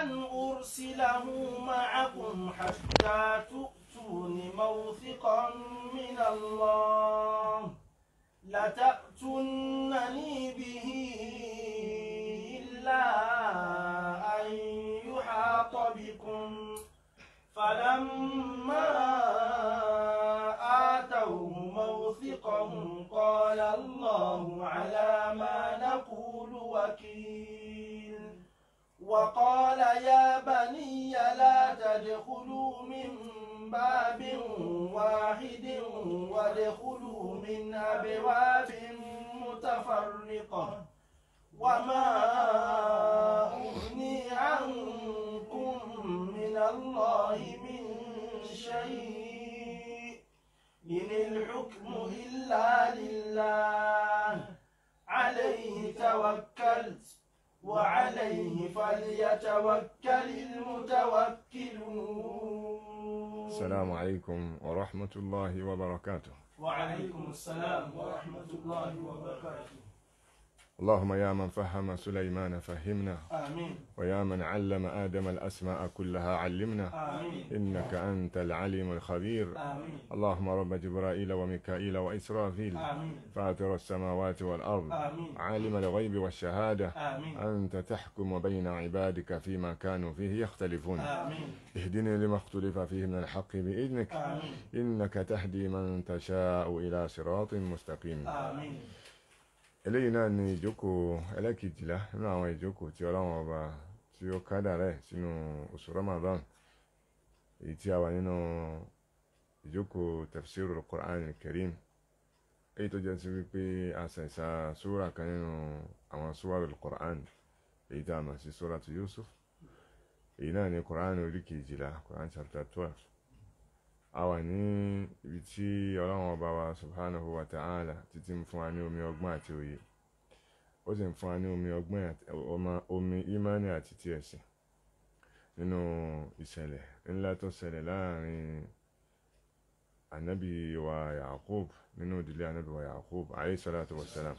أن أرسله معكم حتى تؤتون موثقا من الله لتأتونني به إلا أن يحاط بكم فلما آتوه موثقهم قال الله على ما نقول وكيل وقال يا بني لا تدخلوا من باب واحد وادخلوا من أبواب متفرقة وما أغني عنكم من الله من شيء إن الحكم إلا لله عليه توكلت وعليه فليتوكل المتوكلون السلام عليكم ورحمة الله وبركاته وعليكم السلام ورحمة الله وبركاته اللهم يا من فهم سليمان فهمنا آمين ويا من علم آدم الأسماء كلها علمنا آمين إنك أنت العليم الخبير آمين اللهم رب جبرائيل وميكائيل وإسرافيل آمين فاطر السماوات والأرض آمين عالم الغيب والشهادة آمين أنت تحكم بين عبادك فيما كانوا فيه يختلفون آمين اهدني لما اختلف فيه من الحق بإذنك آمين إنك تهدي من تشاء إلى صراط مستقيم آمين eléyìí náà ni ìjókòó ẹlẹ́kejìlá nínú àwọn ìjókòó tí ọlọ́run ọba tí ó kádà rẹ̀ sínú oṣù Ramadan èyí tí a wà nínú ìjókòó tafsirul Qur'an al-Karim èyí tó jẹ́ sí wípé a ṣẹ̀ṣà súra kan nínú àwọn súwarul Qur'an èyí tá a mọ̀ sí súratu Yusuf èyí náà ni Qur'an orí kejìlá Qur'an chapter twelve a wà ní ibi tí ọlọ́run ọba wa subhanahu wa ta'ala títí ń fún wa ní omi ọgbọ́n àti òye ó sì ń fún wa ní omi ọgbọ́n àti ọmọ- omi imani àti ti ẹ̀sìn nínú ìṣẹ̀lẹ̀ ńlá tó ṣẹlẹ̀ láàrin anabi wa Yaqub nínú ìdílé anabi wa Yaqub alayhi salatu wa salam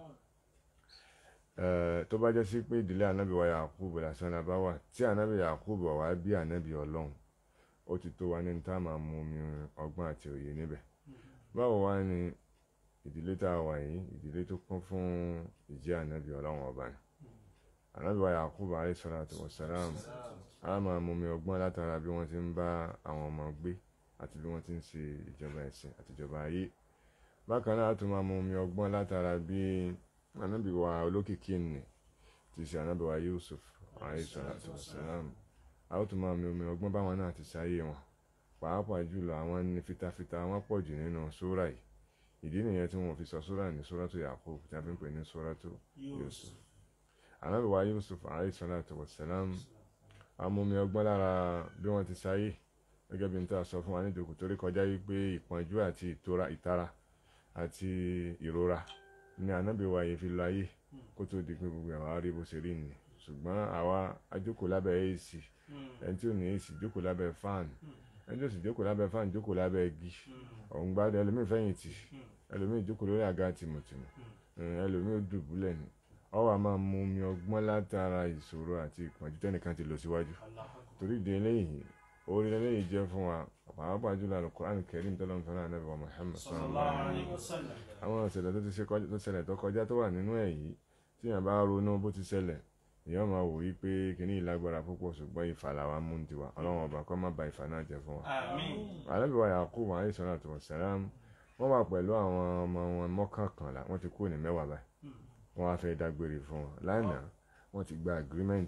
Eh, tó bá jẹ́ sí pé ìdílé anabi wa Yaqub lásán la bá wà tí anabi Yaqub wà wá bí anabi ọlọ́run ó ti tó wa ní tá a máa mú omi ọgbọ́n àti òye níbẹ̀ báwo wá ní ìdílé tá a wà yìí ìdílé tó kún fún ìjẹ́ ànábì ọlọ́run ọba ni ànábì wa Yakubu alayhi salatu wa salam a máa mú omi ọgbọ́n látara bí wọ́n ti ń bá àwọn ọmọ gbé àti bí wọ́n ti ń ṣe ìjọba ẹ̀sìn àti ìjọba ayé bákan náà a tún máa mú omi ọgbọ́n látara bí ànábì wa olókìkí nì ti ṣe ànábì wa Yusuf alayhi salatu wa salam a ó tún máa mi omi ọgbọ́n báwọn náà ti ṣayé wọn pàápàá jùlọ àwọn ní fitafita wọn pọ̀ jù nínú sóra yìí ìdí nìyẹn tí wọn fi sọ sóra ní sóràtú Yakub tí a fi ń pè ní sóràtú Yusuf ànábì wa Yusuf alayhi salatu wassalam a mú omi ọgbọ́n lára bí wọ́n ti ṣayé gẹ́gẹ́ bí n ta sọ fún wa nídòkú torí kọjá wípé ìpọ́njú àti ìtora ìtara àti ìrora ní ànábì wa yìí fi lọ ayé kó tó di pé gbogbo àwa rí bó ṣe rí nìyẹn ṣùgbọ́n àwa ajókòó lábẹ́ èsì ẹni tí ò ní èsì jókòó lábẹ́ fáànù ẹni tí ò sì jókòó lábẹ́ fáànù jókòó lábẹ́ igi ọ̀hún gbádùn ẹlòmíì fẹ̀yìntì ẹlòmíì jókòó lórí àga tìmùtìmù ẹlòmíì ó dùbúlẹ̀ ni ọwọ́ a máa mú omi ọgbọ́n látara ìṣòro àti ìpọ́njú tẹ́nìkan ti lọ síwájú torí ìdí eléyìí orí eléyìí jẹ́ fún wa pàápàá jùlọ Al-Qur'an Karim tọ́lọ́ fún Ànábì wa Muhammad sallallahu alaihi wasallam àwọn ìṣẹ̀lẹ̀ tó ti ṣe kọjá tó ṣẹlẹ̀ tó kọjá tó wà nínú ẹ̀ yìí tí yàn bá ronú bó ti ṣẹlẹ̀ èèyàn máa wò wípé kìíní ìlágbára púpọ̀ ṣùgbọ́n ìfà làwa mú ní tiwa ọlọ́run ọba kọ́ má ba ìfà náà jẹ́ fún wa. Àmín. Ànábì wa Yakub alayhi salatu wassalam wọ́n wà pẹ̀lú àwọn ọmọ wọn mọ́kànkànlá wọ́n ti kúrò ní mẹ́wàá báyìí wọ́n wá fẹ́ dágbére fún wọn lánàá wọ́n ti gba agreement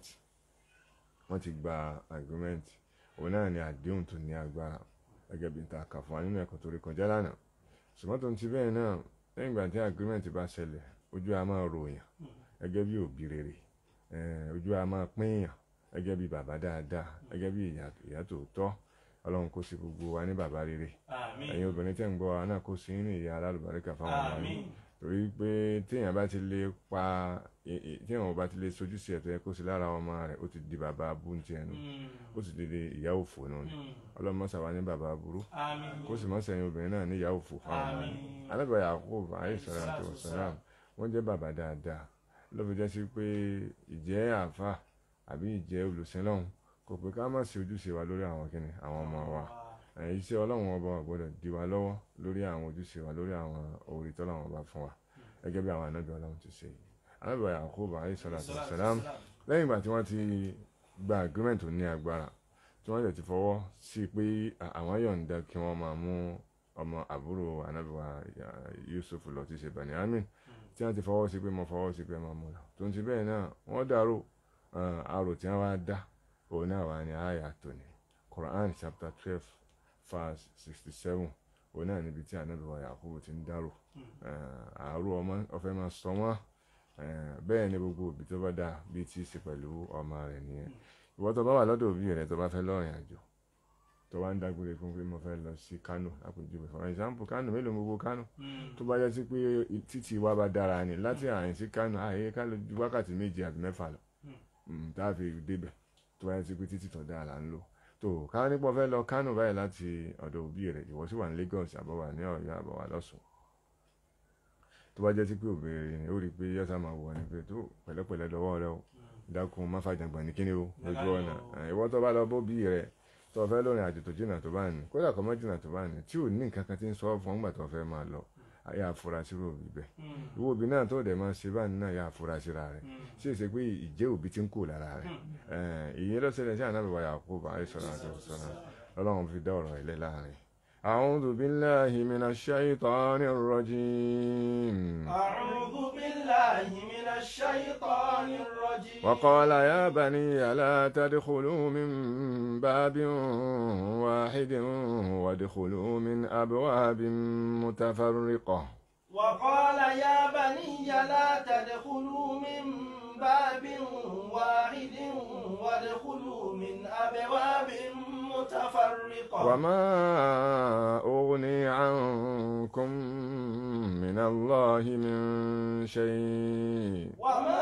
wọ́n ti gba agreement òun náà ni àdéhùn tó ní agbára gẹ́gẹ́ bí n ta kà fún wa nínú ẹ̀kọ́ tó rí kọjá lánàá ṣùgbọ́n tó ń ti bẹ́ẹ̀ náà lẹ́yìn ìgbà tí agreement bá ṣẹlẹ̀ ojú a máa ròyàn gẹ́gẹ́ bí òbí rere eh, ojú a máa pínyàn gẹ́gẹ́ bí bàbá dáadáa gẹ́gẹ́ bí ìyá ìyá tòótọ́ ọlọ́run kó sí gbogbo wa ní bàbá rere Àmín. ẹ̀yin obìnrin tẹ̀ ń gbọ́ wa náà kó sí ní ìyá alálùbáríkà fáwọn ọmọ yín Àmín. torí pé téèyàn bá ti lè pa e- e- téèyàn bá ti lè sojú sí ẹ̀tọ́ yẹ kó sí lára ọmọ rẹ̀ ó ti di bàbá abúntí ẹnu ó sì ti di ìyá òfò náà ni ọlọ́run mọ́sà wá ní bàbá aburú Àmín. kó sì mọ́sà ẹ̀yin obìnrin náà ní ìyá òfò fáwọn ọmọ yín Àmín. alábàá Yakub alayhi salatu wassalam wọ́n jẹ́ bàbá dáadáa ló fi jẹ́ sí pé ìjẹ́ àáfà àbí ìjẹ́ olùsìn lọ́hùn kò pé ká má ṣe ojúṣe wa lórí àwọn kíni àwọn ọmọ wa Eh, iṣẹ́ ọlọ́run ọba ò gbọ́dọ̀ di wa lọ́wọ́ lórí àwọn ojúṣe wa lórí àwọn orí tọ́lọ́run ọba fún wa gẹ́gẹ́ bí àwọn anábì ọlọ́run ti ṣe anábì Yakubu alayhi salatu wassalam lẹ́yìn ìgbà tí wọ́n ti gba agreement tó ní agbára tí wọ́n dẹ̀ ti fọwọ́ sí pé à- àwọn yọ̀ǹda kí wọ́n máa mú ọmọ àbúrò anábì wa ya- Yusuf lọ ti ṣe Benjamin tí wọ́n ti fọwọ́ sí pé mo fọwọ́ sí pé mo mú lọ tó ń ti bẹ́ẹ̀ náà wọ́n dàrú eh, àrò tí wọ́n wá dá òun náà wà ní àyà tòní Quran chapter twelve verse sixty seven òun náà níbi tí anábì wa Yakubu ti ń dàrú Eh, àárò ọmọ ọfẹ máa sọ wọn Eh, bẹ́ẹ̀ ni gbogbo òbí tó bá dáa bíi tí í ṣe pẹ̀lú ọmọ rẹ̀ nìyẹn ìwọ tó bá wà lọ́dọ̀ òbí rẹ̀ tó bá fẹ́ lọ́rìn àjò tó wá ń dágbére fún pé mo fẹ́ lọ sí Kánò àpèjúwe for example Kánò mélòó ni gbogbo Kánò tó bá yẹ sí pé títí wa bá dára ni láti àyìn sí Kánò àyè ká lọ ju wákàtí méje àbí mẹ́fà lọ Mm, tá a fi débẹ̀ tó bá yẹ sí pé títí tó dára là ń lò tó ká nípa fẹ́ lọ Kánò báyìí láti ọ̀dọ̀ òbí rẹ̀ ìwọ sì wà ní Lagos àbọ̀wà ní Ọ̀yọ́ àbọ̀wà lọ́sùn tó bá jẹ́ sí pé obìnrin ni ó rí i pé yọ́sà máa wọ̀ ni pé tó pẹ̀lẹ́pẹ̀lẹ́ dọwọ́ rẹ o dákun má fàjàngbọ̀n ní kíni o lójú ọ̀nà Eh, ìwọ tó bá lọ bó bí rẹ tó fẹ́ lórin àjò tó jìnnà tó bá ní kódà kọ́ mọ́ jìnnà tó bá ní tí ò ní nǹkan kan tí ń sọ fún ọgbà tó fẹ́ máa lọ ayé àfurasí rò rí bẹ́ẹ̀ ìwọ òbí náà tó dẹ̀ máa ṣe báyìí náà yà àfurasí ra rẹ̀ ṣé èsè pé ìjẹ́ òbí ti ń kó lára rẹ̀ ìyẹn lọ́sẹ̀lẹ̀ sí ànábì wa Yakubu alayhi salatu wassalam ọlọ́run fi dá ọ̀rọ̀ ilẹ̀ láàrin. أعوذ بالله من الشيطان الرجيم أعوذ بالله من الشيطان الرجيم وقال يا بني لا تدخلوا من باب واحد وادخلوا من أبواب متفرقة وقال يا بني لا تدخلوا من باب واحد وادخلوا من أبواب متفرقة وما أغني عنكم من الله من شيء وما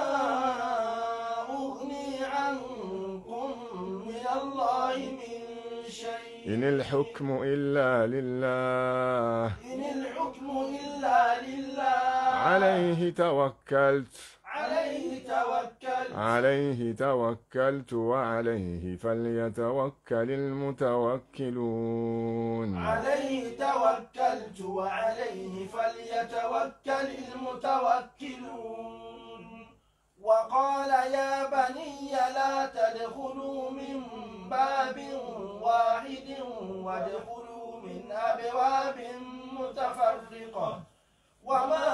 أغني عنكم من الله من شيء إن الحكم إلا لله إن الحكم إلا لله عليه توكلت عليه توكل عليه توكلت وعليه فليتوكل المتوكلون عليه توكلت وعليه فليتوكل المتوكلون وقال يا بني لا تدخلوا من باب واحد وادخلوا من أبواب متفرقة وما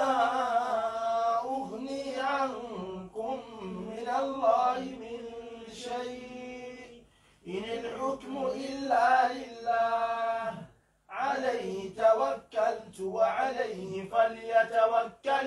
أغني عنكم من الله من شيء إن الحكم إلا لله عليه توكلت وعليه فليتوكل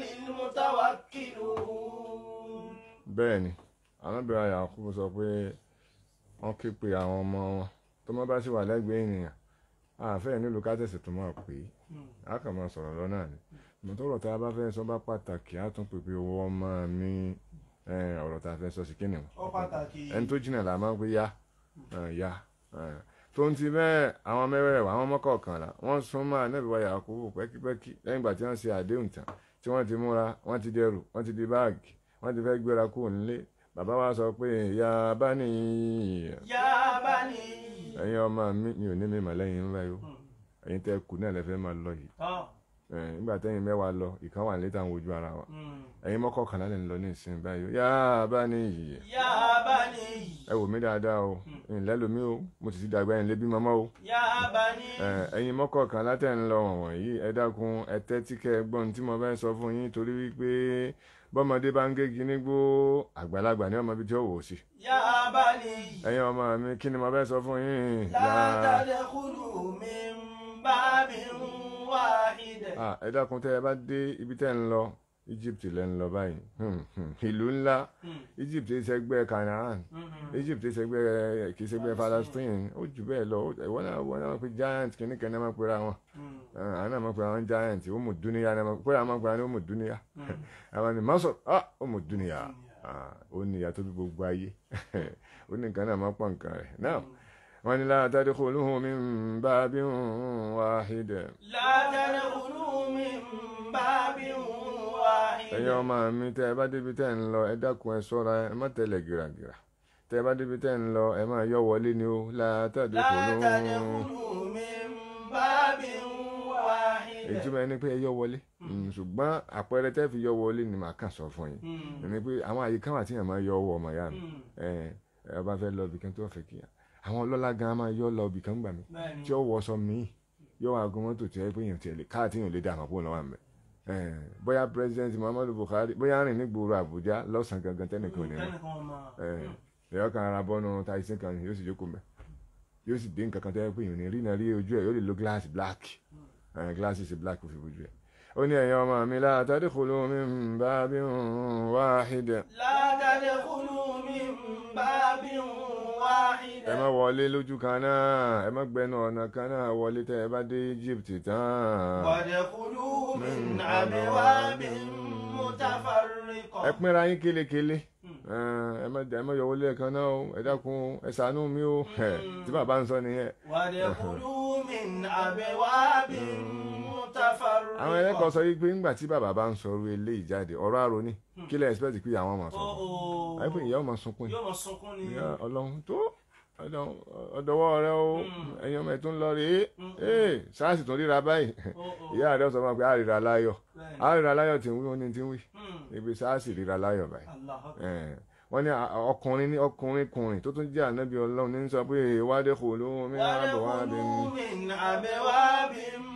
المتوكلون bẹ́ẹ̀ ni arábìnrin Yakubu sọ pé wọ́n ké pe àwọn ọmọ wọn tó má bá sì wà lẹ́gbẹ̀ẹ́ ènìyàn àfẹ́ nílùú kátẹ́sì tó máa pè é a kàn máa sọ̀rọ̀ lọ náà ni mọ̀tọ́rọ̀ tá a bá fẹ́ sọ bá pàtàkì á tún pèpè owó ọmọ mi eh, ọ̀rọ̀ tá a fẹ́ sọ sí kíni o ó pàtàkì ẹni tó jìnnà là máa ń pè ya eh, ya eh. tó ń ti bẹ́ẹ̀ àwọn mẹ́rẹ̀ẹ̀wá àwọn mọ́kọ̀ọ̀kànlá wọ́n sún mọ́ Ànábì wa Yakubu pẹ́kípẹ́kí lẹ́yìn ìgbà tí wọ́n ṣe àdéhùn tán tí wọ́n ti múra wọ́n ti dẹrù wọ́n ti di báàgì wọ́n ti fẹ́ gbéra kúrò nílé bàbá wa sọ pé ya bá ní yá bá ní ẹ̀yin ọmọ mi mi ò ní mi mà lẹ́yìn ńlá yìí o ẹ̀yin tẹ́ kù náà lẹ́fẹ́ máa lọ yìí tán Eh, nígbà tẹ́yìn mẹ́wàá lọ ìkan wà létà ń wojú ara wa ẹ̀yin mọ́kọ̀ọ̀kànlá lè ń lọ ní ìsìn báyìí yá bá ní yìí yá bá ní ẹ wò mí dáadáa o ǹlẹ́ lomi o mo sì ti dàgbà ẹ̀ ń lé bí mọ́mọ́ o yá bá ní Eh, ẹ̀yin mọ́kọ̀ọ̀kànlá tẹ̀ ń lọ wọ̀nyí ẹ dákun ẹ tẹ́tí kẹ́ ẹ gbọ́n tí mo fẹ́ sọ fún yín torí wípé bọ́mọdé bá ń gégi nígbó àgbàlagbà ní ọmọ ibi tí ó wò ó sí yá bá ní ẹ̀yin ọmọ mi kí ni mo fẹ́ sọ fún yín لا تدخلوا من باب واحد Ah, ẹ dákun tẹ́ ẹ bá dé ibi tẹ́ ń lọ Egypt lẹ́ ń lọ báyìí Hmm, hmm. ìlú ńlá Egypt ẹ ṣẹgbẹ́ Canaan Egypt ẹ ṣẹgbẹ́ kì í ṣẹgbẹ́ Palestine ó jù bẹ́ẹ̀ lọ ìwọ́n náà wọ́n náà pe giant kìíní kan náà máa pera wọn Ah, àwọn náà máa pera wọn giant ó mú dúníyà náà máa pera máa pera ní ó mú dúníyà àwọn ni Masar ah ó mú dúníyà Ah, ó ní ìyá tó bí gbogbo ayé ó ní nǹkan náà máa pọ̀ nǹkan rẹ̀ náà wọ́n ní la tadkhuluhu min babin wahid لا تدخلوا من باب واحد ẹ̀yin ọmọ mi tẹ́ ẹ bá débi tẹ́ ẹ ń lọ ẹ dákun ẹ ṣọ́ra ẹ má tẹ̀lé gìràgìrà tẹ́ ẹ bá débi tẹ́ ń lọ ẹ máa yọ wọlé ni ó látàdé لا kò ló تدخلوا من باب واحد ìtumọ̀ ẹni pé ẹ yọ wọlé Mm, ṣùgbọ́n àpẹẹrẹ tẹ́ fi yọ wọlé ni màá kàn sọ fún yín Mm. ẹni pé àwọn àyíká wà tí yàn máa yọ ọwọ́ ọmọ ìyá mi Mm. ẹ ẹ bá fẹ́ lọ ibìkan tó fẹ́ kí àwọn ọlọ́lá gan máa yọ lọ ibìkan gbà mí bẹ́ẹ̀ni tí ó wọ sọ míì yóò wá gun mọ́tò tí ẹ pé èèyàn tiẹ̀ lè káà tí èèyàn lè dà àmọ́ pò lọ́wọ́ àmì bóyá president Muhammadu Buhari bóyá rìn ní gbòòrò Àbújá lọ́sàn-án gangan tẹ́nìkan ò ní mọ̀ tẹnìkan ọmọ ẹ̀yọ́ kan ara bọ́nu tyson kan yóò sì jókòó mẹ́ yóò sì dé nǹkan kan tó yẹ pé èèyàn ní rí náà rí ojú ẹ̀ yóò lè lo glass black glasses black kò fi bójú ẹ̀ ó ní ẹ̀yin ọmọ mi la tadkhulu min babin wahid لا تدخلوا من باب واحد ẹ má wọlé lójú kan náà ẹ má gbẹnu ọ̀nà kan náà wọlé tẹ́ ẹ bá dé Egypt tán وادخلوا من أبواب متفرقة ẹ pínra yín kélekèle ẹ má ẹ má yọ wọlé kan náà o ẹ dákun ẹ ṣàánú mi o ẹ tí bàbá ń sọ nìyẹn وادخلوا من أبواب متفرقة àwọn ẹlẹ́kọ̀ọ́ sọ yìí pé ńgbà tí bàbá bá ń sọ orí eléyìí jáde ọ̀rọ̀ àrò ni kí lẹ́ expect pé àwọn ọmọ sọ Ó, ó. àyè pé ìyá ọmọ sunkún ni yóò mọ sunkún ni ìyá ọlọ́run tó ọlọ́run, ọ̀dọ̀wọ́ rẹ o ẹ̀yin ọmọ ẹ̀ tó ń lọ rèé ee sars tó ríra báyìí Ó, ó. ìyá rẹ sọ fún wa pé àríra láyọ̀ Bẹ́ẹ̀ni. àríra láyọ̀ tí ń wí ó ní tí ń wí Hmm. ibi sars ríra láyọ̀ báyìí Allah akbar. Eh, wọ́n ní a- ọkùnrin ní ọkùnrin kùnrin tó tún jẹ́ ànábì ọlọ́run ní sọ pé ìwádìí kò ló mi náà bọ̀ wá bí mi. وادخلوا من أبواب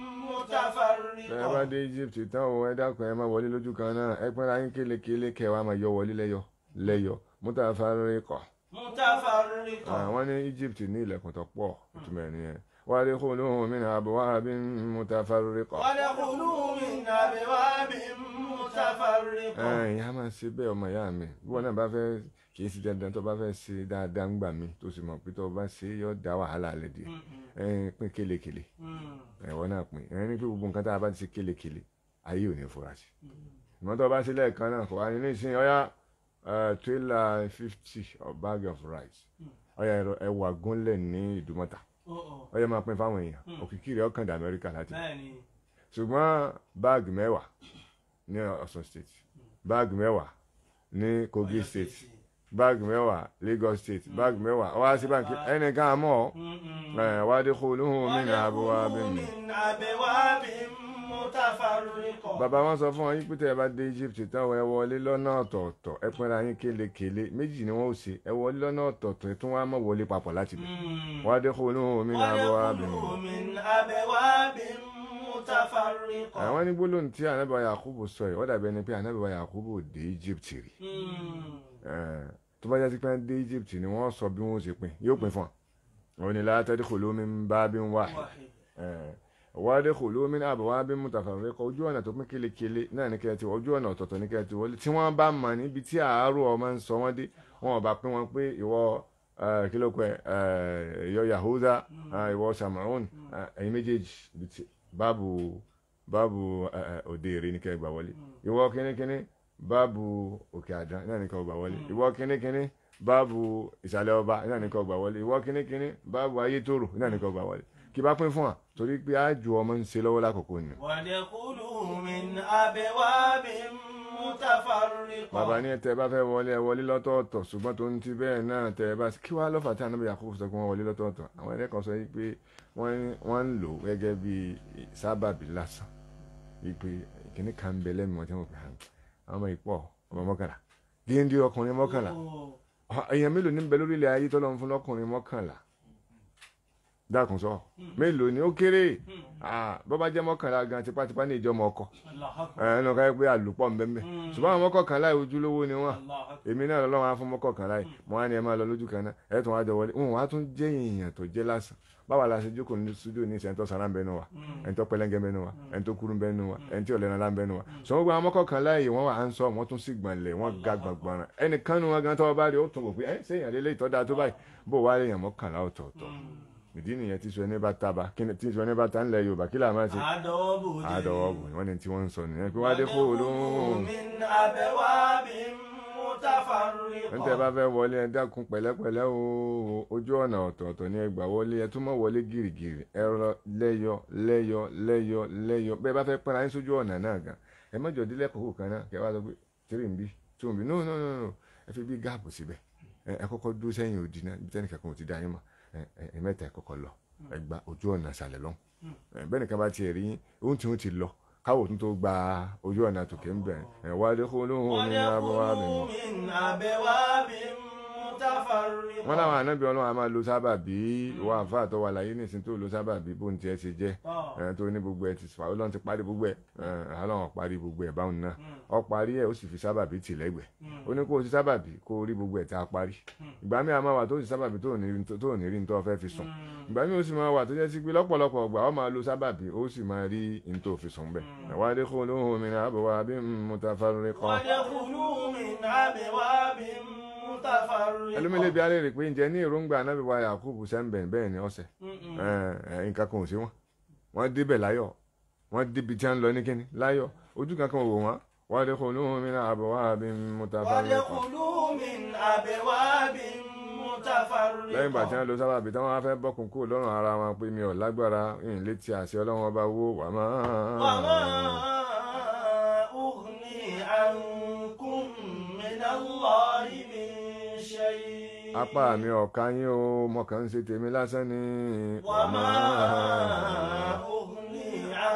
ẹ bá متفرقة dé Egypt tán o ẹ dákun ẹ má wọlé lójú kan náà ẹ pínra yín kélekèle kẹwàá máa yọ wọlé lẹ́yọ lẹ́yọ mutafarriqa متفرقة àwọn ní Egypt ní ilẹ̀kùn tó pọ̀ ìtumọ̀ ẹ̀ nìyẹn wadkhulu min abwabin mutafarriqa. وادخلوا من أبواب متفرقة ẹ̀yìn a máa ṣe bẹ́ẹ̀ ọmọ ìyá mi bí wọn náà bá fẹ́ kì í ṣe dandan tó bá fẹ́ ṣe dáadáa ń gbà mí tó sì mọ̀ pé tó bá ṣe yọ dá wàhálà lẹ̀ díẹ̀ ẹ̀yìn pín kélekèle Hmm. ẹ̀wọ́ náà pín ẹ̀yìn ní pé gbogbo nǹkan tá a bá ti ṣe kélekèle ayé ò ní fura sí ìmọ̀ tó bá ṣe lẹ́ẹ̀kan náà kò wá ní nísìnyí ọ̀yá tírélà fifty of bag of rice ọ̀yá ẹ̀rọ ẹ̀wà gúnlẹ̀ ní ìdúmọ̀tà Ó, ó. ọ̀yá máa pín fáwọn èèyàn òkìkí rẹ̀ ọkàn dà Amẹ́ríkà láti bẹ́ẹ̀ni ṣùgbọ́n báàgì mẹ́wàá ní Ọ̀ṣun state báàgì mẹ́wàá ní Kogi state báàgì mẹ́wàá Lagos state báàgì mẹ́wàá wá sí báńkì ẹnìkan àmọ́ ẹ̀ wá dé kó lóhùn mí ní àbúwá bí mi. من أبواب متفرقة bàbá wọn sọ fún wọn yín pé tẹ́ ẹ bá dé Egypt tán ẹ wọlé lọ́nà ọ̀tọ̀ọ̀tọ̀ ẹ pínra yín kélekèle méjì ni wọ́n ó ṣe ẹ wọlé lọ́nà ọ̀tọ̀ọ̀tọ̀ ẹ tún wá mọ̀ wọlé papọ̀ láti bẹ̀. Hmm. wá dé kó lóhùn mí ní àbúwá bí mi. وادخلوا من أبواب متفرقة àwọn ní gbólóhùn tí anábìwá Yakubu sọ yìí wọ́n dàbí ẹni pé anábìwá Yakubu dé Egypt rí. Hmm. Eh, tó bá jẹ́ sí pé dé Egypt ni wọ́n sọ bí wọ́n ṣe pín yóò pín fún ọ òun ni la tadkhulu min babin wahid واحد wadkhulu min abwabin mutafarriqa ojú ọ̀nà tó pín kélekèle náà ní kẹ́ẹ̀tì ojú ọ̀nà ọ̀tọ̀ọ̀tọ̀ ní kẹ́ẹ̀tì wọlé tí wọ́n bá mọ̀ níbi tí àárò ọmọ ń sọ wọ́n dé wọn ò bá pín wọn pé ìwọ eh, kí ló pẹ́ eh, ìyọ Yahuda eh, ìwọ Samaron eh, ẹ̀yin méjèèjì ibi tí- báàbù báàbù eh, eh, òde èrè ní kẹ́ẹ̀ gbà wọlé ìwọ kínníkínní báàbù òkè àdán náà ní kẹ́ẹ̀ gbà wọlé ìwọ kínníkínní báàbù ìsàlẹ̀ ọba náà ní kẹ́ẹ̀ gbà wọlé ìwọ kínníkínní báàbù ayétòrò náà ní kẹ́ẹ̀ gbà wọlé kí bá pín fún wa torí pé àjò ọmọ ń ṣe lọ́wọ́ lákòókò ni. وادخلوا من أبواب متفرقة bàbá ní tẹ bá fẹ́ wọlé ẹ wọlé lọ́tọ̀ọ̀tọ̀ ṣùgbọ́n tó ń ti bẹ́ẹ̀ náà tẹ bá kí wàá lọ́fà tí ànábì Yakubu sọ pé wọ́n wọlé lọ́tọ̀ọ̀tọ̀ àwọn ẹlẹ́kọ̀ọ́ sọ yìí pé wọ́n wọ́n ń lò gẹ́gẹ́ bí sábàbí lásán yìí pé kìnnì kan ń bẹ lẹ́nu wọn tí wọ́n pè hàn àwọn ọmọ ìpọ̀ ọmọ mọ́kànlá géńdé ọkùnrin mọ́kànlá Oh. èèyàn mélòó ní bẹ lórílẹ̀ ayé tọ́lọ́ fún lọ́kùnrin mọ́kànlá dákun sọ mélòó ni ó kéré Ah, bọ́ bá jẹ́ mọ́kànlá gan tipátipá ní ìjọmọ ọkọ الله أكبر ẹnu ká pé àlùpọ̀ ńbẹ́ńbẹ́ ṣùgbọ́n àwọn mọ́kànlá yìí ojúlówó ni wọ́n الله أكبر èmi náà lọ́wọ́ fún mọ́kànlá yìí mo wá ní ẹ máa lọ lójú kan náà ẹ tún wá jọ wọlé wọn wá tún jẹ́ èèyàn tó jẹ́ lásán báwa la ṣe jókòó ní studio ní ìṣẹ́ntọ́ sara ń bẹnu wa ẹ̀ńtọ́ pẹlẹ́ngẹ́ bẹnu wa ẹ̀ńtọ́ kúrú ń bẹnu wa ẹ̀ńtí ọ̀lẹ́nàlá ń bẹnu wa sọ̀rọ̀ gba àwọn mọ́kànlá yìí wọ́n wà á ń sọ wọ́n tún sì gbọ̀nlẹ̀ wọ́n ga gbọ̀ngbọ̀n ẹnìkan nu wọn gan tọ́wọ́ bá rí ó tún wò pé ẹ sẹ́yìn àlélẹ́ ìtọ́da tó báyìí bó wá èèyàn mọ́kànlá ọ̀tọ̀ọ̀tọ̀ ìdí nìyẹn tí sọ ẹni bá tábà kí ni tí sọ ẹni bá ta ńlẹ̀ Yorùbá kí làá máa ṣe àdọ́wọ́bù àdọ̀wọ́ bò wọ́n ní tí wọ́n ń sọ nìyẹn pé wá dé kó olóhùn min abwabi mutafarriqa ń tẹ́ bá fẹ́ wọlé ẹ dákun pẹ̀lẹ́pẹ̀lẹ́ o ojú ọ̀nà ọ̀tọ̀ọ̀tọ̀ ní ẹgbà wọlé ẹ tún mọ̀ wọlé gìrìgìrì ẹ rọ lẹ́yọ lẹ́yọ lẹ́yọ lẹ́yọ bẹ́ẹ̀ bá fẹ́ pẹ́ra yín sójú ọ̀nà náà gan ẹ mọ̀jọ dílé kókó kan náà kẹ́ wá sọ pé tírì ń bí two ń bí no no no no ẹ fi bí gáàpù síbẹ̀ ẹ ẹ kọ́kọ́ dúró sẹ́yìn òdì náà bí tẹ́nìkan kan ò ti dá yín mọ̀ ẹ ẹ ẹ mẹ́ta ẹ kọ́kọ́ lọ ẹ gba ojú ọ̀nà ìsàlẹ̀ lọ́hùn ẹ bẹ́ẹ̀ nìkan bá tiẹ̀ rí yín ohun tí wọ́n ti lọ káwọ̀ tún tó gba ojú ọ̀nà tòkè ń bẹ̀ ẹ wá dé kó lóhùn omi ní abọ́ wa bẹ̀ وادخلوا من أبواب متفرقة wọ́n láwọn ànábì ọlọ́run a máa lo sábàbí ìwà àǹfà tó wà láyé nìsín tó lo sábàbí bó ń tiẹ̀ ṣe jẹ́ ẹ tó ní gbogbo ẹ ti fà ọlọ́run ti parí gbogbo ẹ ẹ ọlọ́run parí gbogbo ẹ báwọn náà ọ parí ẹ ó sì fi sábàbí tì lẹ́gbẹ̀ẹ́ ó ní kó o ti sábàbí kó o rí gbogbo ẹ tá a parí ìgbà mi àmọ́ wà tó ti sábàbí tó ò ní rí- tó ò ní rí nítorí fẹ́ fi sùn ìgbà mi ó sì máa wà tó jẹ́ sí pé lọ́pọ̀lọpọ̀ ọgbà ọ máa lo sábàbí ó sì máa rí nítorí fi sùn bẹ́ẹ̀ ẹ̀wá dé kó lóhùn mi ní àbọ̀wá bí mo ta fárúrí kan وادخلوا من أبواب ẹlòmílẹ̀ متفرقة bí alẹ́ rè pé ǹjẹ́ ní èròǹgbà anábì wa Yakubu sẹ́ńbẹ̀ bẹ́ẹ̀ ni ọ̀sẹ̀ Mm-mm. ẹ ẹ nǹkan kan ò sí wọn wọn débẹ̀ láyọ̀ wọn débi tí wọn lọ ní kíni láyọ̀ ojú kankan ò wò wọn wọn lè kó lóhùn mi náà àbọ̀ wá bí mo ta fárúrí kan وادخلوا من أبواب متفرقة lẹ́yìn ìgbà tí wọ́n lo sábàbí tí wọ́n wá fẹ́ bọ́kùn kúrò lọ́rùn ara wọn pé mi ò lágbára ìyìn létí àṣẹ ọlọ́run ọba wo wà وما máa. أغني عنكم من الله من شيء apá mi ọ̀ka yín o mo kàn ń ṣe tèmi lásán ni. وما أغني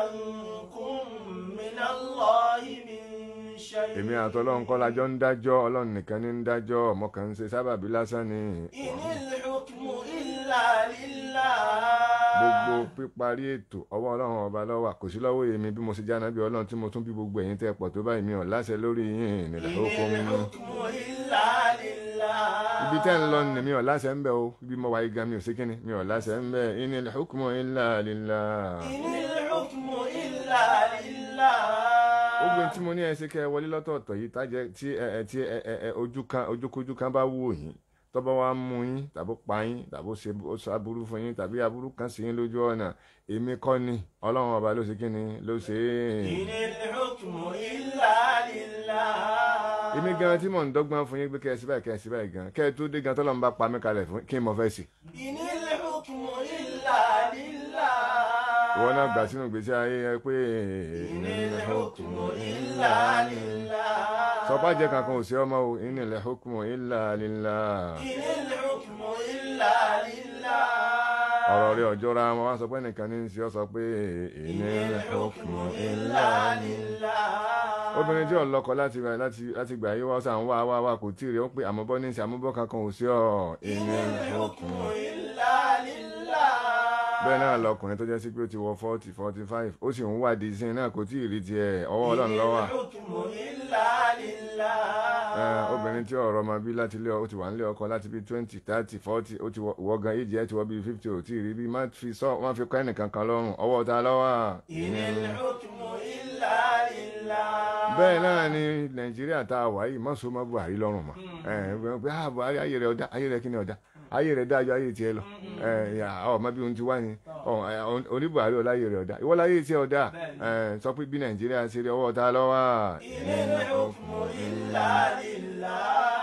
عنكم من الله من شيء èmi àtọ́lọ́run kọ́ lájọ́ ń dájọ́ ọlọ́run nìkan ní ń dájọ́ mo kàn ń ṣe sábàbí lásán ni. إن الحكم إلا لله gbogbo píparí ètò ọwọ́ ọlọ́run ọba ló wà kò sí lọ́wọ́ èmi bí mo ṣe jáná bí ọlọ́run tí mo tún bí gbogbo ẹ̀yin tẹ́ pọ̀ tó báyìí mi ò láṣẹ lórí yín nílẹ̀ ó kó إن mi mú. الحكم إلا لله ibi tẹ́ ń lọ ni mi ò láṣẹ ń bẹ̀ o ibi mo wà yí gan mi ò sí kíni mi ò láṣẹ ń bẹ̀ inil hukmu illa lillah. إن الحكم إلا لله gbogbo tí mo ní ẹ ṣe kẹ́ ẹ wọlé lọ́tọ̀ọ̀tọ̀ yìí tájẹ́ tí ẹ ẹ tí ẹ ẹ ẹ ojú kan ojúkojú kan bá wò yín tọ́bọ̀ wá mú yín tàbó pa yín tàbó ṣe ó ṣe aburú fún yín tàbí aburú kan sí yín lójú ọ̀nà èmi kọ́ ni ọlọ́run ọba ló ṣe kí ni ló ṣe إن é. الحكم إلا لله èmi gan tí mò ń dọ́gbọ́n fún yín pé kẹ́ ẹ sí báyìí kẹ́ ẹ sí báyìí gan kẹ́ ẹ tó dé gan tọ́lọ́run bá pa mí kalẹ̀ fún kí n mọ̀ fẹ́ sí. إن الحكم إلا لله ìwọ náà gbà sínú ìgbésí ayé ẹ pé إن الحكم إلا لله sọpá jẹ kankan ò sí ọmọ o inil hukmu illa lillah. إن الحكم إلا لله ọ̀rọ̀ rẹ̀ ọjọ́ ra wọn wá sọ pé nìkan ní í ṣe ọ́ sọ pé inil hukmu illa lillah. obìnrin tí ọlọ́kọ láti gbà láti láti gbà yí wá sàn wá wá wá kò tí ì rí ó pé àmọ́bọ́ ní í ṣe àmọ́bọ́ kankan ò sí ọ́ inil hukmu. إلا لله bẹ́ẹ̀ náà lọkùnrin tó jẹ́ sí pé ó ti wọ forty forty five ó sì ń wádìí sí i náà kò tí ì rí tiẹ̀ ọwọ́ ọlọ́run ló wà. الحكم إلا لله Ẹ, obìnrin tí ọ̀rọ̀ ọmọ bí láti lé ọ ó ti wà nílé ọkọ láti bí twenty thirty forty ó ti wọ wọ gan èjì ẹ ti wọ bí fifty ò tí ì rí bí má fi sọ má fi kọ́ ẹnìkan kan lọ́rùn ọwọ́ ta lọ́wọ́. إن الحكم إلا لله bẹ́ẹ̀ náà ni nàìjíríà tá a wà yìí má so má buhari lọ́rùn mọ́ ẹ ẹ pé ah buhari ayé rẹ̀ ọ̀dá ayé rẹ̀ kí ni ọ̀dá ayé rẹ̀ dájọ́ ayé tiẹ̀ lọ ẹ ẹ ọ má bí ohun ti wá ni ọ ẹ, oní buhari ọ̀la ayé rẹ̀ ọ̀dá ìwọ́n láyé tiẹ̀ ọ̀dá ẹ sọ pé bí nàìjíríà ṣe rí ọwọ́ ta lọ́wọ́ إن الحكم إلا لله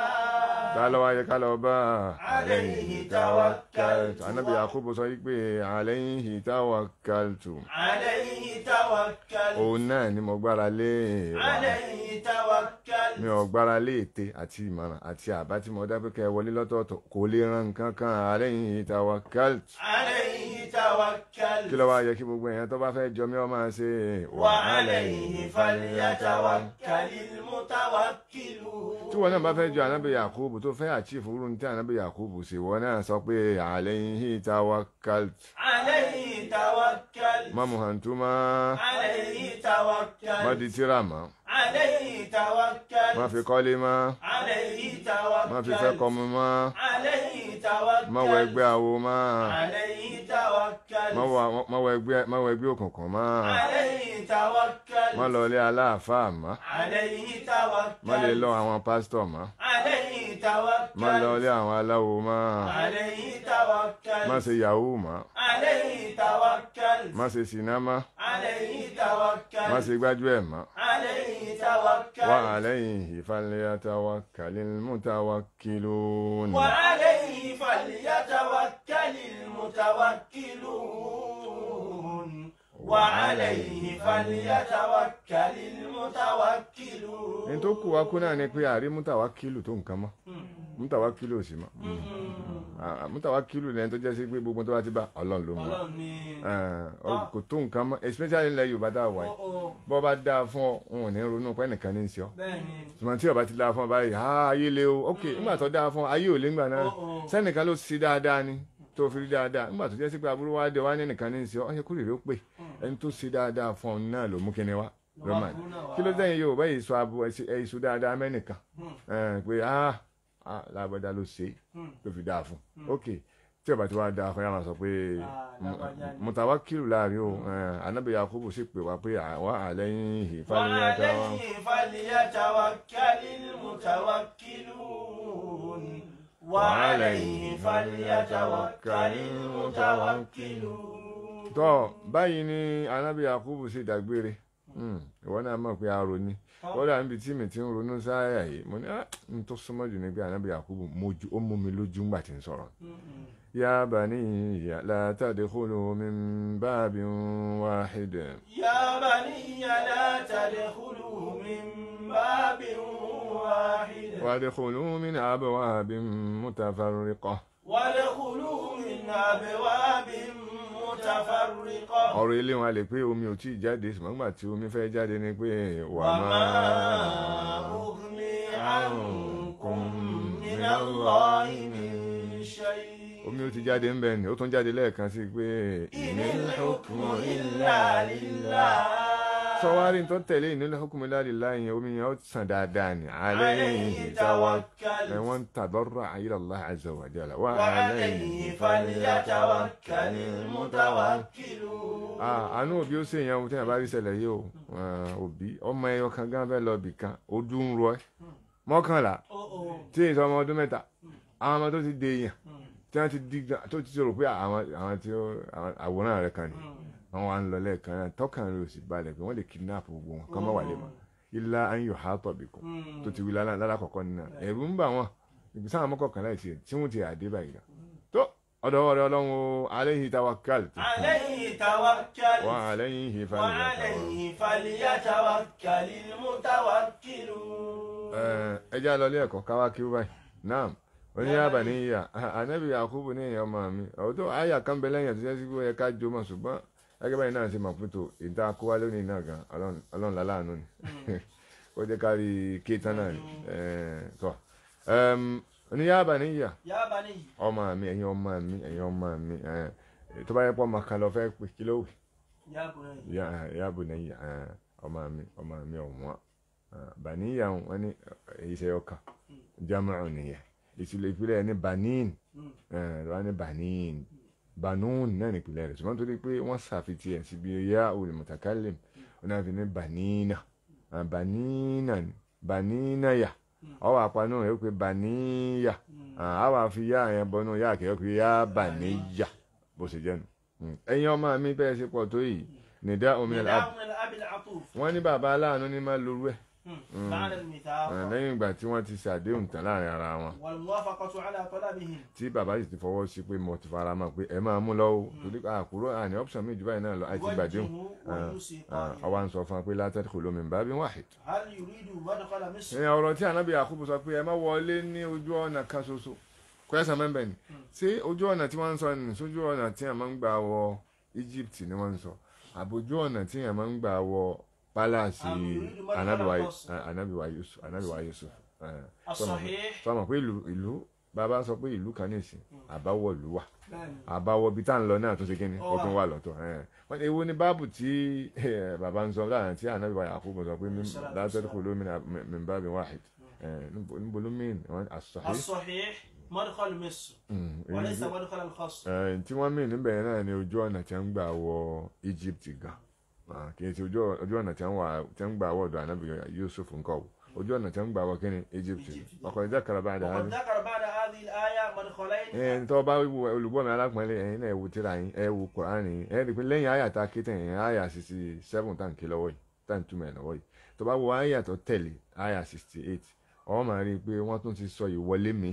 ta lọ́wọ́ ayé ká lọ bá عليه توكلت anabi yakubu sọ yìí pé alayhi tawakkaltu عليه توكلت òun náà ni mo gbára lé عليه توكلت mi ò gbára lé ète àti ìmọ̀ràn àti àbá tí mo dábẹ́ kẹ́ ẹ wọlé lọ́tọ̀ọ̀tọ̀ kò lè ran nǹkan kan alayhi tawakkaltu عليه kí توكلت ló wá yẹ kí gbogbo èèyàn tó bá fẹ́ jọ mí ọ máa ṣe وعليه فليتوكل المتوكلون tí wọn náà bá fẹ́ jọ anabi yakubu tó fẹ́ àchífù rú ní tí anabi yakubu ṣe wọn náà sọ pé alayhi tawakkaltu عليه توكلت má muhantuma عليه má توكلت di tíra mọ́ عليه má توكلت fi kọ́lé mọ́ عليه má fi fẹ́ توكلت kọ́mu mọ́ عليه má wọ توكلت ẹgbẹ́ awo mọ́ عليه توكلت má wọ- má wọ ẹgbẹ́ má wọ ẹgbẹ́ òkùnkùn mọ́ عليه توكلت má lọ ilé aláàfáà mọ́ عليه má lè توكلت lọ àwọn pásítọ̀ mọ́ عليه má lọ توكلت ilé àwọn aláwo mọ́ عليه má توكلت ṣe yahoo mọ́ عليه توكلت má ṣe siná mọ́ عليه má توكلت ṣe gbájúẹ̀ mọ́ عليه wa توكلت alayhi falyatawakkalil mutawakkilun. وعليه فليتوكل المتوكلون وعليه فليتوكل المتوكلون ní tó kù wá kú náà ni pé àrí mutawakkilu tó nǹkan mọ́ mutawakilu ò sí mọ́ Ah, mutawakilu lẹ́yìn tó jẹ́ sí pé gbogbo tó bá ti bá ọlọ́run ló ń bọ̀ ọlọ́run ni kò tó nǹkan mọ́ especially ilẹ̀ yorùbá tá a wà ó yìí ó bọ́ bá dáa fún ọ wọn ò ní ronú pé ẹnìkan ní í ṣe ọ́ bẹ́ẹ̀ ni ṣùgbọ́n tí ọba ti dáa fún ọ báyìí ah ayé le o ok nígbà tó dáa fún ọ ayé ò lé ńgbà náà ó ó sẹ́nìkan ló ṣe dáadáa ni tó fi rí dáadáa nígbà tó jẹ́ sí pé aburú wa dé wá ní ẹnìkan ní í ṣe ọ́ ọ́ yẹ kó rèé ó pè ẹni tó ṣe dáadáa fún ọ náà ló mú kíni wá roman kí ló dẹ́yìn yorùbá yìí sọ abo ẹ̀ sọ dáadáa mẹ́nìkan ẹ̀ pé ah ah lágbádá ló ṣe ló fi dáa fún ok tí ọba tí wàá dáa fún yà máa sọ pé Ah, lágbájá ni. mutawakilu láàrin o ẹ̀ anábì yakubu sì pè wá pé àwa àlẹ́yìn ìfàlẹ́yàtà wa. وعليه فليتوكل المتوكلون وعليه فليتوكل المتوكلون tọ́ báyìí ni anábì yakubu sì dágbére Hmm, ìwọ náà mọ̀ pé arò ni kódà níbi tí mi ti ń ronú sáyà yìí mo ní ah n tó súnmọ́ jù ní pé anábì yakubu mojú ó mú mi lójú ńgbà tí ń sọ̀rọ̀ ya baniya la tadkhulu min babin wahid يا بني لا تدخلوا من باب واحد wadkhulu min abwabin mutafarriqah وادخلوا من أبواب متفرقة ọ̀rọ̀ ilé wọn a lè pé omi ò tí ì jáde ṣùgbọ́n nígbà tí omi fẹ́ jáde ni pé wà وما máa أغني عنكم من الله من شيء omi ó ti jáde ń bẹ ni ó tún jáde lẹ́ẹ̀kan sí pé إن الحكم إلا لله sọwárí tó tẹ̀lé ìnílò hukumu lálìlá yẹn omi yẹn ó sàn dáadáa ni عليه توكل ẹ̀wọ̀n tàdọ́rọ̀ ila Allah azza wa jalla wà وعليه فليتوكل المتوكلون àánú òbí ó sì yẹn ohun tí yẹn bá rí ṣẹlẹ̀ yìí o Ah, òbí ọmọ ẹyọ kan gán fẹ́ lọ bì kan ojú ń rọ ẹ mọ́kànlá Oh, oh. tí èso ọmọ ọdún mẹ́ta àwọn ọmọ tó ti dé yẹn tí wọ́n ti di tó ti rò pé àwọn àwọn tí ó àwọn àwòrán rẹ̀ kan ni àwọn wa ń lọ lẹ́ẹ̀kan náà tọ́kàn rẹ̀ ò sì balẹ̀ pé wọ́n lè kidnap gbogbo wọn kọ́ mọ́ wà lè mọ́ ilá ayò ha tọ̀ bí kù tó ti wí lálá lálákọ̀ọ́kọ́ nínú ẹ̀rù ń bà wọ́n ìgbésẹ̀ àwọn mọ́kànlá ìṣe tí wọ́n ti àdé báyìí gan tó ọ̀dọ̀ ọ̀rẹ́ ọlọ́run o alayhi tawakkaltu عليه توكل wa alayhi falyatawakkal. وعليه فليتوكل المتوكلون ẹjá lọ ilé ẹ̀kọ́ káwá kí ó báyìí náà oníyàbà ní ìyá ànábì Yakubu ní èèyàn ọmọ mi ọ̀dọ́ àyà kan bẹ lẹ́yìn àtúnṣe sí pé ó yẹ ká jó mọ̀ ṣùgbọ́n gẹ́gẹ́ báyìí náà ṣe mọ̀ pé tó ìta kó wá lónìí náà gan Ọlọ́run- Ọlọ́run láláàánú ni ó jẹ́ ká rí kéétán náà ni Eh, tọ́ Em, oníyàbà ní ìyá يا بني ọmọ mi ẹ̀yin ọmọ mi ẹ̀yin ọmọ mi eh, tó bá yẹ pọ́ ọmọ kan lọ fẹ́ pé kí ló wù يا بني yaabu na yi ọmọ mi ọmọ mi ọ̀wọ́n baniya wọn ni iṣẹ́ ọkà jama'u nìyẹn ìtìlẹ̀ ìpìlẹ̀ ní banin wọn ni banin banun náà ní ìpìlẹ̀ rẹ̀ ṣùgbọ́n torí pé wọ́n ṣàfitì ẹ̀ síbi ya olùmọ̀tàkálẹ̀ wọn náà fi ní banina Ah, banina ni banina ya ọwọ́ àpanu rẹ̀ ó pe baniya àwọn àfi ya yẹn bọ́nú ya kẹ́ ó pe ya baniya bó ṣe jẹ́ nu Mm. ẹ̀yin ọmọ mi bẹ́ẹ̀ ṣe pọ̀ tó yìí nìdá omi ẹ̀ نداء من الأب العطوف wọ́n ní bàbá aláàánú ní máa lorú ẹ̀ مم. بعد الميثاق Eh, lẹ́yìn ìgbà tí wọ́n ti ṣàdéhùn tán láàrin ara wọn والموافقة على طلبهم tí bàbá sì ti fọwọ́ sí pé mo ti fara mọ́ pé ẹ máa mú lọ́wọ́ torí àkúrò àní option méjì báyìí náà lọ àti gbàdéhùn وجهه ويوصي قائلا ọwọ́ à ń sọ fún wa pé látẹ́tí kò lómi bá bí wáhid. هل يريد مدخل مصر ìyẹn ọ̀rọ̀ tí ànábì Yakubu sọ pé ẹ má wọlé ní ojú ọ̀nà kan ṣoṣo kwẹ́sàn mẹ́mbẹ́ ni ṣé ojú ọ̀nà tí wọ́n ń sọ ni sójú ọ̀nà tí a máa ń gbà wọ Egypt ni wọ́n ń sọ àbójú ọ̀nà tí a máa ń gbà wọ pálásì Àmì ìrírí mọ́tò ànábìwá Alákọ̀ọ́sì. ànábìwá Yusuf ànábìwá Yusuf. eh, الصحيح sọmọ pé ìlú ìlú bàbá sọ pé ìlú kan nìsín àbáwọ̀ ìlú wà بل àbáwọ̀ ibi tá à ń lọ náà tó ṣe kí ni Ó ó wà. tún wà lọ́tọ̀ ẹ̀. wọ́n ní ewu ní báàbù tí eh, bàbá ń sọ láàrin tí ànábì wa Yakubu sọ pé Salatu látọ́jú kò lómìnira min babin wahid Eh, níbo níbo ló mìín wọ́n as-sahih الصحيح مدخل مصر Mm, èyí وليس tí- مدخل الخاص eh, tí wọ́n mìín níbẹ̀ yẹn náà ni ojú ọ̀nà tí wọ́n ń gbà wọ Egypt gan Ah, kì í ṣe ojú ojú ọ̀nà tí wọ́n wà- tí wọ́n ń gbà wọ ọ̀dọ̀ ànábì Yusuf nǹkan o ojú ọ̀nà tí wọ́n ń gbà wọ kí ni Egypt Egypt. ọkọ̀ ìjà karaba àdá وقد ذكر بعد هذه الآية مدخلين ẹn tó bá wo olùgbọ́ mi alápọ̀nlé ẹ̀yin náà ẹ wo tíra yín ẹ wo Kùránì yín ẹ rí i pé lẹ́yìn àyà tá a ké tẹ̀yìn àyà sixty seven tá à ń ké lọ́wọ́ yìí tá à ń túmọ̀ ẹ̀ lọ́wọ́ yìí tó bá wo àyà tó tẹ̀lé àyà sixty eight ọ máa rí i pé wọ́n tún ti sọ ìwọlé mi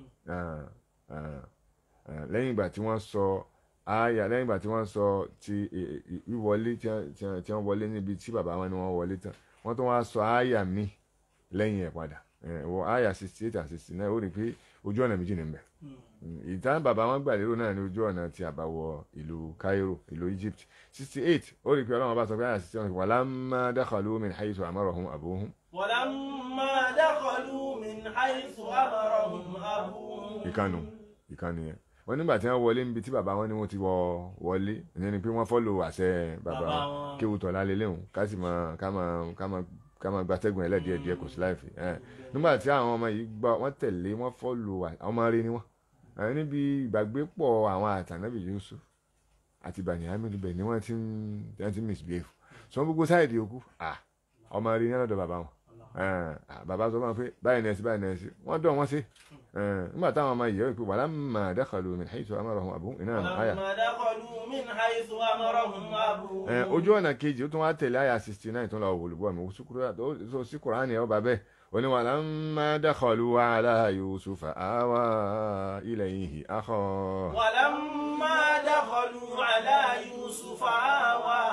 Ah, ah, ah, lẹ́yìn ìgbà tí wọ́n sọ àyà lẹ́yìn ìgbà tí wọ́n sọ ti ì- ì- wíwọlé tí wọ́n- tí wọ́n tí wọ́n wọlé níbi tí bàbá wọn ni wọ́n wọlé tán wọ́n tún wá sọ àyà mi lẹ́yìn ẹ̀ padà Eh, wọ àyà sixty eight and sixty nine ó rí i pé ojú ọ̀nà méjì ní bẹ̀ ìtàn bàbá wọn gbà lérò náà ní ojú ọ̀nà tí a bá wọ ìlú Cairo ìlú Egypt sixty eight ó rí i pé ọlọ́run bá sọ pé àyà sixty one walamma dakhalu min haythu amarahum abuhum ولما دخلوا من حيث أمرهم أبوهم ìkànnù ìkànnì yẹn wọn nígbà tí wọn wọlé níbi tí bàbá wọn ní wọn ti wọ wọlé ìyẹn ni pé wọn fọlọ àṣẹ bàbá Bàbá wọn wọn. kéwù tọ̀lá lélẹ́hùn ká sì máa ká máa ká máa ká máa gbatẹ́gùn ẹlẹ́díẹ̀ díẹ̀ kò sí láìfi ẹ̀ nígbà tí àwọn ọmọ yìí gbọ́ wọ́n tẹ̀lé wọ́n fọlọ ọmọ rẹ ni wọ́n ẹ̀ níbi ìgbàgbépọ̀ àwọn àtànábì Yusuf àti Bani Hamidu bẹ̀ ni wọ́n ti ń wọ́n ti ń misbehave sọ gbogbo sáìdì òkú ah ọmọ rẹ ní ọ̀dọ̀ bàbá wọn ẹ̀, ah, bàbá sọ fún wọn pé báyìí nẹ́ẹ̀sì báyìí nẹ́ẹ̀sì wọ́n dọ̀ wọ́n sí ẹ̀, nígbà táwọn ọmọ yìí pé walamma dakhalu min haythu amarahum abuhum iná àyà ولما دخلوا من حيث أمرهم أبوهم ẹ̀, ojú ọ̀nà kejì ó tún wá tẹ̀lé àyà sixty nine tó ń lọ wòlúbọ̀ mi tó sí kùránì ẹ̀ ọba bẹ́ẹ̀ ó ní walamma dakhalu ala yusufa awa ilayhi akhahu ولما دخلوا على يوسف آوى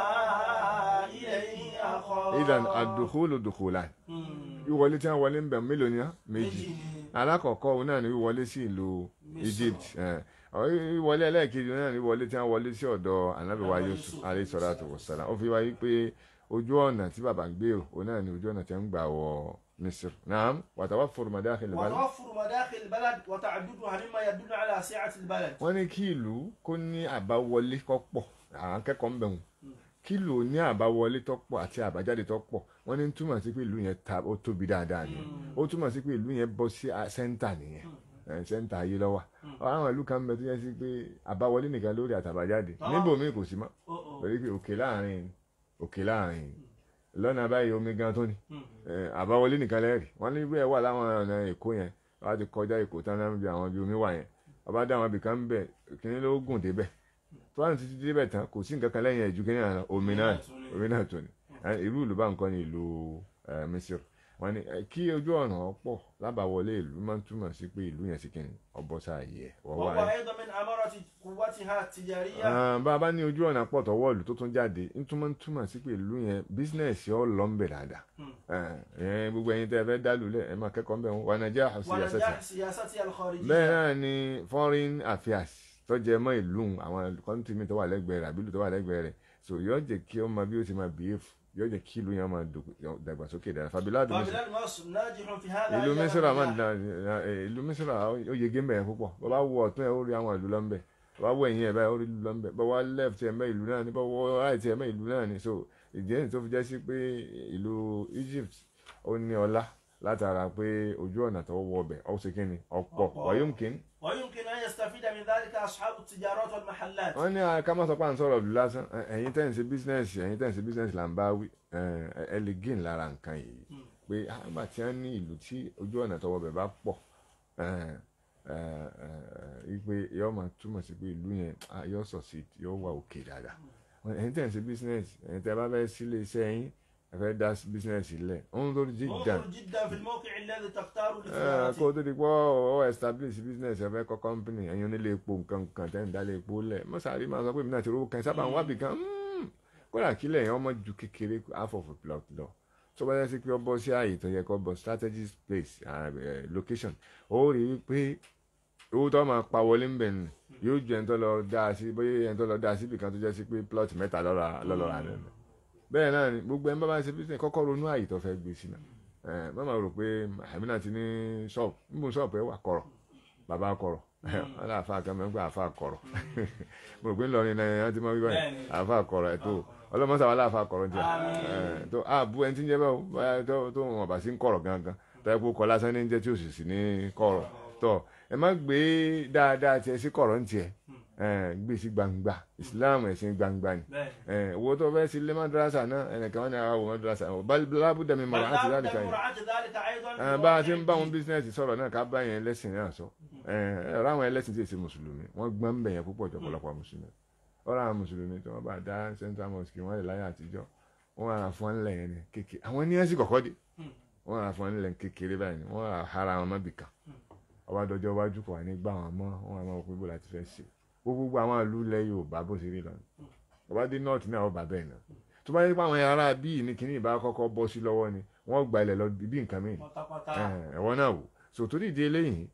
إليه أخاه idan ad-dukhulu dukhulan Hmm. ìwọlé tí wọ́n wọlé ń bẹ̀ mélòó ni á? méjì méjì ni. alákọ̀ọ́kọ́ òun náà ni wíwọlé sí ìlú Egypt ẹ̀, ọ̀, ìwọlé ẹlẹ́ẹ̀kejì òun náà ni wíwọlé tí wọ́n wọlé sí ọ̀dọ̀ Ànábì wa Ànábì Yusuf Yusuf. alayhi salatu wassalam ó fi wáyé pé ojú ọ̀nà tí bàbá ń gbèrò òun náà ni ojú ọ̀nà tí wọ́n ń gbà wọ Misr naam wa tawaffur madakhil al-balad وتوفر مداخل البلد وتعددها مما يدل على سعة البلد wọ́n ní kí ìlú kó ní àbáwọlé tó pọ̀ àwọn akẹ́kọ̀ọ́ ń bẹ̀ wọ́n kí ìlú ó ní àbáwọlé tó pọ̀ àti àbájáde tó pọ̀ wọ́n ní túmọ̀ sí pé ìlú yẹn ta ó tóbi dáadáa nìyẹn ó túmọ̀ sí pé ìlú yẹn bọ́ sí à- sẹ́ńtà nìyẹn ẹ̀, sẹ́ńtà ayé lọ́wọ́ àwọn ìlú kan bẹ tó yẹ sí pé àbáwọlé nìkan lórí àtàbájáde Ah. níbòmíì kò sí mọ́ Oh, oh. torí pé òkè láàrin òkè láàrin lọ́nà báyìí omi gan tó ní Hmm. ẹ, àbáwọlé nìkan lẹ́rìí wọ́n ní bẹ́ẹ̀ wà láwọn ọ̀nà èkó yẹn wọ́n á ti kọjá èkó tán náà bí àwọn bí omi wà yẹn ọba dá àwọn ibìkan ń bẹ̀ kíní ló gùn débẹ̀ tó wà ní títí débẹ̀ tán kò sí nǹkan kan lẹ́yìn ẹ̀jú kíní àná omi náà omi náà tó ní Ẹ, irú ìlú bá nǹkan ní ìlú ẹ, Misir wọ́n ní ẹ, kí ojú ọ̀nà ọ̀pọ̀ lábàwọlé ìlú máa ń túmọ̀ sí pé ìlú yẹn sì kíni ọbọ̀sáyé ẹ̀ wọ́n wà وهو ẹ̀ أيضا من أمارة قوتها التجارية Ah, bá a bá ní ojú ọ̀nà pọ̀ tọwọ́ ìlú tó tún jáde ń túmọ̀ ń túmọ̀ sí pé ìlú yẹn bísínẹ́sì ọ̀ lọ ń bẹ̀ dáadáa Hmm. Eh, eh, gbogbo ẹ̀yin tẹ́ ẹ fẹ́ dá lulẹ̀ ẹ máa kẹ́kọ̀ọ́ ń bẹ̀ wọn wà nàìjíríà àṣì àṣẹṣẹ ونجاح سياستها الخارجية bẹ́ẹ̀ náà ni foreign affairs tó jẹ mọ́ ìlú àwọn kọ́ńtì mi tó wà lẹ́gbẹ̀ẹ́ rẹ̀ àbílù tó wà lẹ́gbẹ̀ẹ́ rẹ̀ so yóò jẹ́ kí ó máa bí ó ti máa behave yóò jẹ́ kí ìlú yẹn máa dòg- dàgbàsókè dára fàbílà dùn mí وبلاد مصر ناجح في هذا ìlú أيضاً mísírà máa ń نجاح. da ẹ, ìlú mísírà ó yege mbẹ púpọ̀ bó bá wọ ọ̀tún ẹ ó rí àwọn ìlú lọ́nbẹ̀ bó bá wọ ẹ̀yìn ẹ̀ báyìí ó rí ìlú lọ́nbẹ̀ bó wá left ẹ̀ mẹ́ ìlú náà ni bó wọ right ẹ̀ mẹ́ ìlú náà ni so ìdí ẹ̀yìn tó fi jẹ́ sí pé ìlú Egypt ó ní ọlá látara pé ojú ọ̀nà tó wọ ọbẹ̀ ó ṣe kíni ọ̀pọ̀ Ọ̀pọ̀. wàyọ̀mùkín ويمكن أن يستفيد من ذلك أصحاب التجارات والمحلات wọ́n ní ká má sọ pé à ń sọ̀rọ̀ ìlú lásán ẹ, ẹ̀yin tẹ́ ń ṣe bísínẹ́sì ẹ̀yin tẹ́ ń ṣe bísínẹ́sì là ń bá wí ẹ, ẹ lè gain lára nǹkan yìí Hmm. pé àgbà tí wọ́n ní ìlú tí ojú ọ̀nà tọwọ́ bẹ̀ bá pọ̀ ẹ, ẹ, ẹ, wípé yóò máa túmọ̀ sí pé ìlú yẹn ah, yóò sọ̀ sí yóò wà òkè dáadáa Wọ́n ní ẹ̀yin tẹ́ ń ṣe bísínẹ́sì ẹ̀yin tẹ́ bá fẹ́ sílé iṣẹ́ yín ẹ fẹ́ dá bísínẹ́sì lẹ̀ ń lórí jíjà انظر جدا في الموقع الذي تختار kó لتجارته o tó di pọ́ ọ establish business ẹ fẹ́ kọ́ company ẹ̀yin onílé epo nǹkan kan tẹ́ ń dálé epo lẹ̀ mọ́sàárì máa sọ pé èmi náà ti rówó kan sábà ń wábì kan mm, kódà kílẹ̀ yẹn ọmọ ju kékeré half of a plot lọ tó bá yẹ sí pé ọ bọ́ sí ààyè tó yẹ kó bọ́ strategic place ah, eh, location ó rí i pé owó tó máa pa wọlé ń bẹ̀ nù yóò ju ẹni tó lọ dá sí bóyá ẹni tó lọ dá síbì kan tó jẹ́ sí pé plot mẹ́ta lọ́ra lọ́lọ́ra rẹ̀ bẹ́ẹ̀ náà ni gbogbo ẹni bá bá ń ṣe business kọ́kọ́ ronú ààyè tó fẹ́ gbé sí náà ẹ má máa rò pé àmínà ti ní ṣọ́ọ̀bù níbo ṣọ́ọ̀bù ẹ wà kọ̀rọ̀ bàbá kọ̀rọ̀ wọn lé àfa kan mẹ́gbẹ́ àfa kọ̀rọ̀ mo rò pé ńlọrin náà ẹ ti mọ wíwá yìí Bẹ́ẹ̀ni. àfa kọ̀rọ̀ ẹ tó ọlọ́mọṣà wà láàfa kọ̀rọ̀ jẹ Àmín. ẹ tó àbú ẹni tí ń jẹ bẹ́ẹ̀ o báyà tó tó wọn bá sí ń kọ̀rọ̀ gangan tọ́ kó kọ́ lásán ní jẹ́ tí òsì sí ní kọ̀rọ̀ tọ́ ẹ má gbé dáadáa tiẹ̀ sí kọ̀rọ̀ ń tiẹ̀ ẹ gbé sí gbangba Islam ẹ̀sìn gbangba ni بẹ́ẹ̀ ẹ wo tó fẹ́ sí ilé madrasa náà ẹnìkan wọn ni àwọn madrasa lábúdà mi mọ̀ràn àti بل láti لابد kan من yẹn مراعاة ذلك أيضا ẹ bá a ti ń bá wọn bísínẹ́sì sọ̀rọ̀ náà ká bá yẹn ẹlẹ́sìn náà sọ ẹ ọ̀rọ̀ àwọn ẹlẹ́sìn tí èsì mùsùlùmí wọ́n gbọ́n ń bẹ̀ yẹn púpọ̀ jọ ọ̀pọ̀lọpọ̀ mùsùlùmí ọ̀rọ̀ àwọn mùsùlùmí tí wọ́n bá dá central mosque wọ́n lè láyé àtijọ́ wọ́n ara fún wọn nílẹ̀ yẹn ní kékeré àwọn ní ẹ̀sìn kọ̀kọ́ dé wọ́n ara fún wọn nílẹ̀ kékeré báyìí ni wọ́n ara hara wọn mọ́bì kan ọba dọjọ́ iwájú kò wá ní gbà wọn mọ́ wọn máa wọ pé bó láti fẹ́ ṣe gbogbo àwọn ìlú ilẹ̀ Yorùbá bó ṣe rí lọ ọba dé north náà ọba bẹ́ẹ̀ náà tó bá yẹ pé àwọn ará bíi ní kíní ìbá kọ́kọ́ bọ́ sí lọ́wọ́ ni wọ́n gba ilẹ̀ lọ bí nǹkan mìíràn pátápátá ẹ̀wọ́n náà wò so torí ìdí eléyìí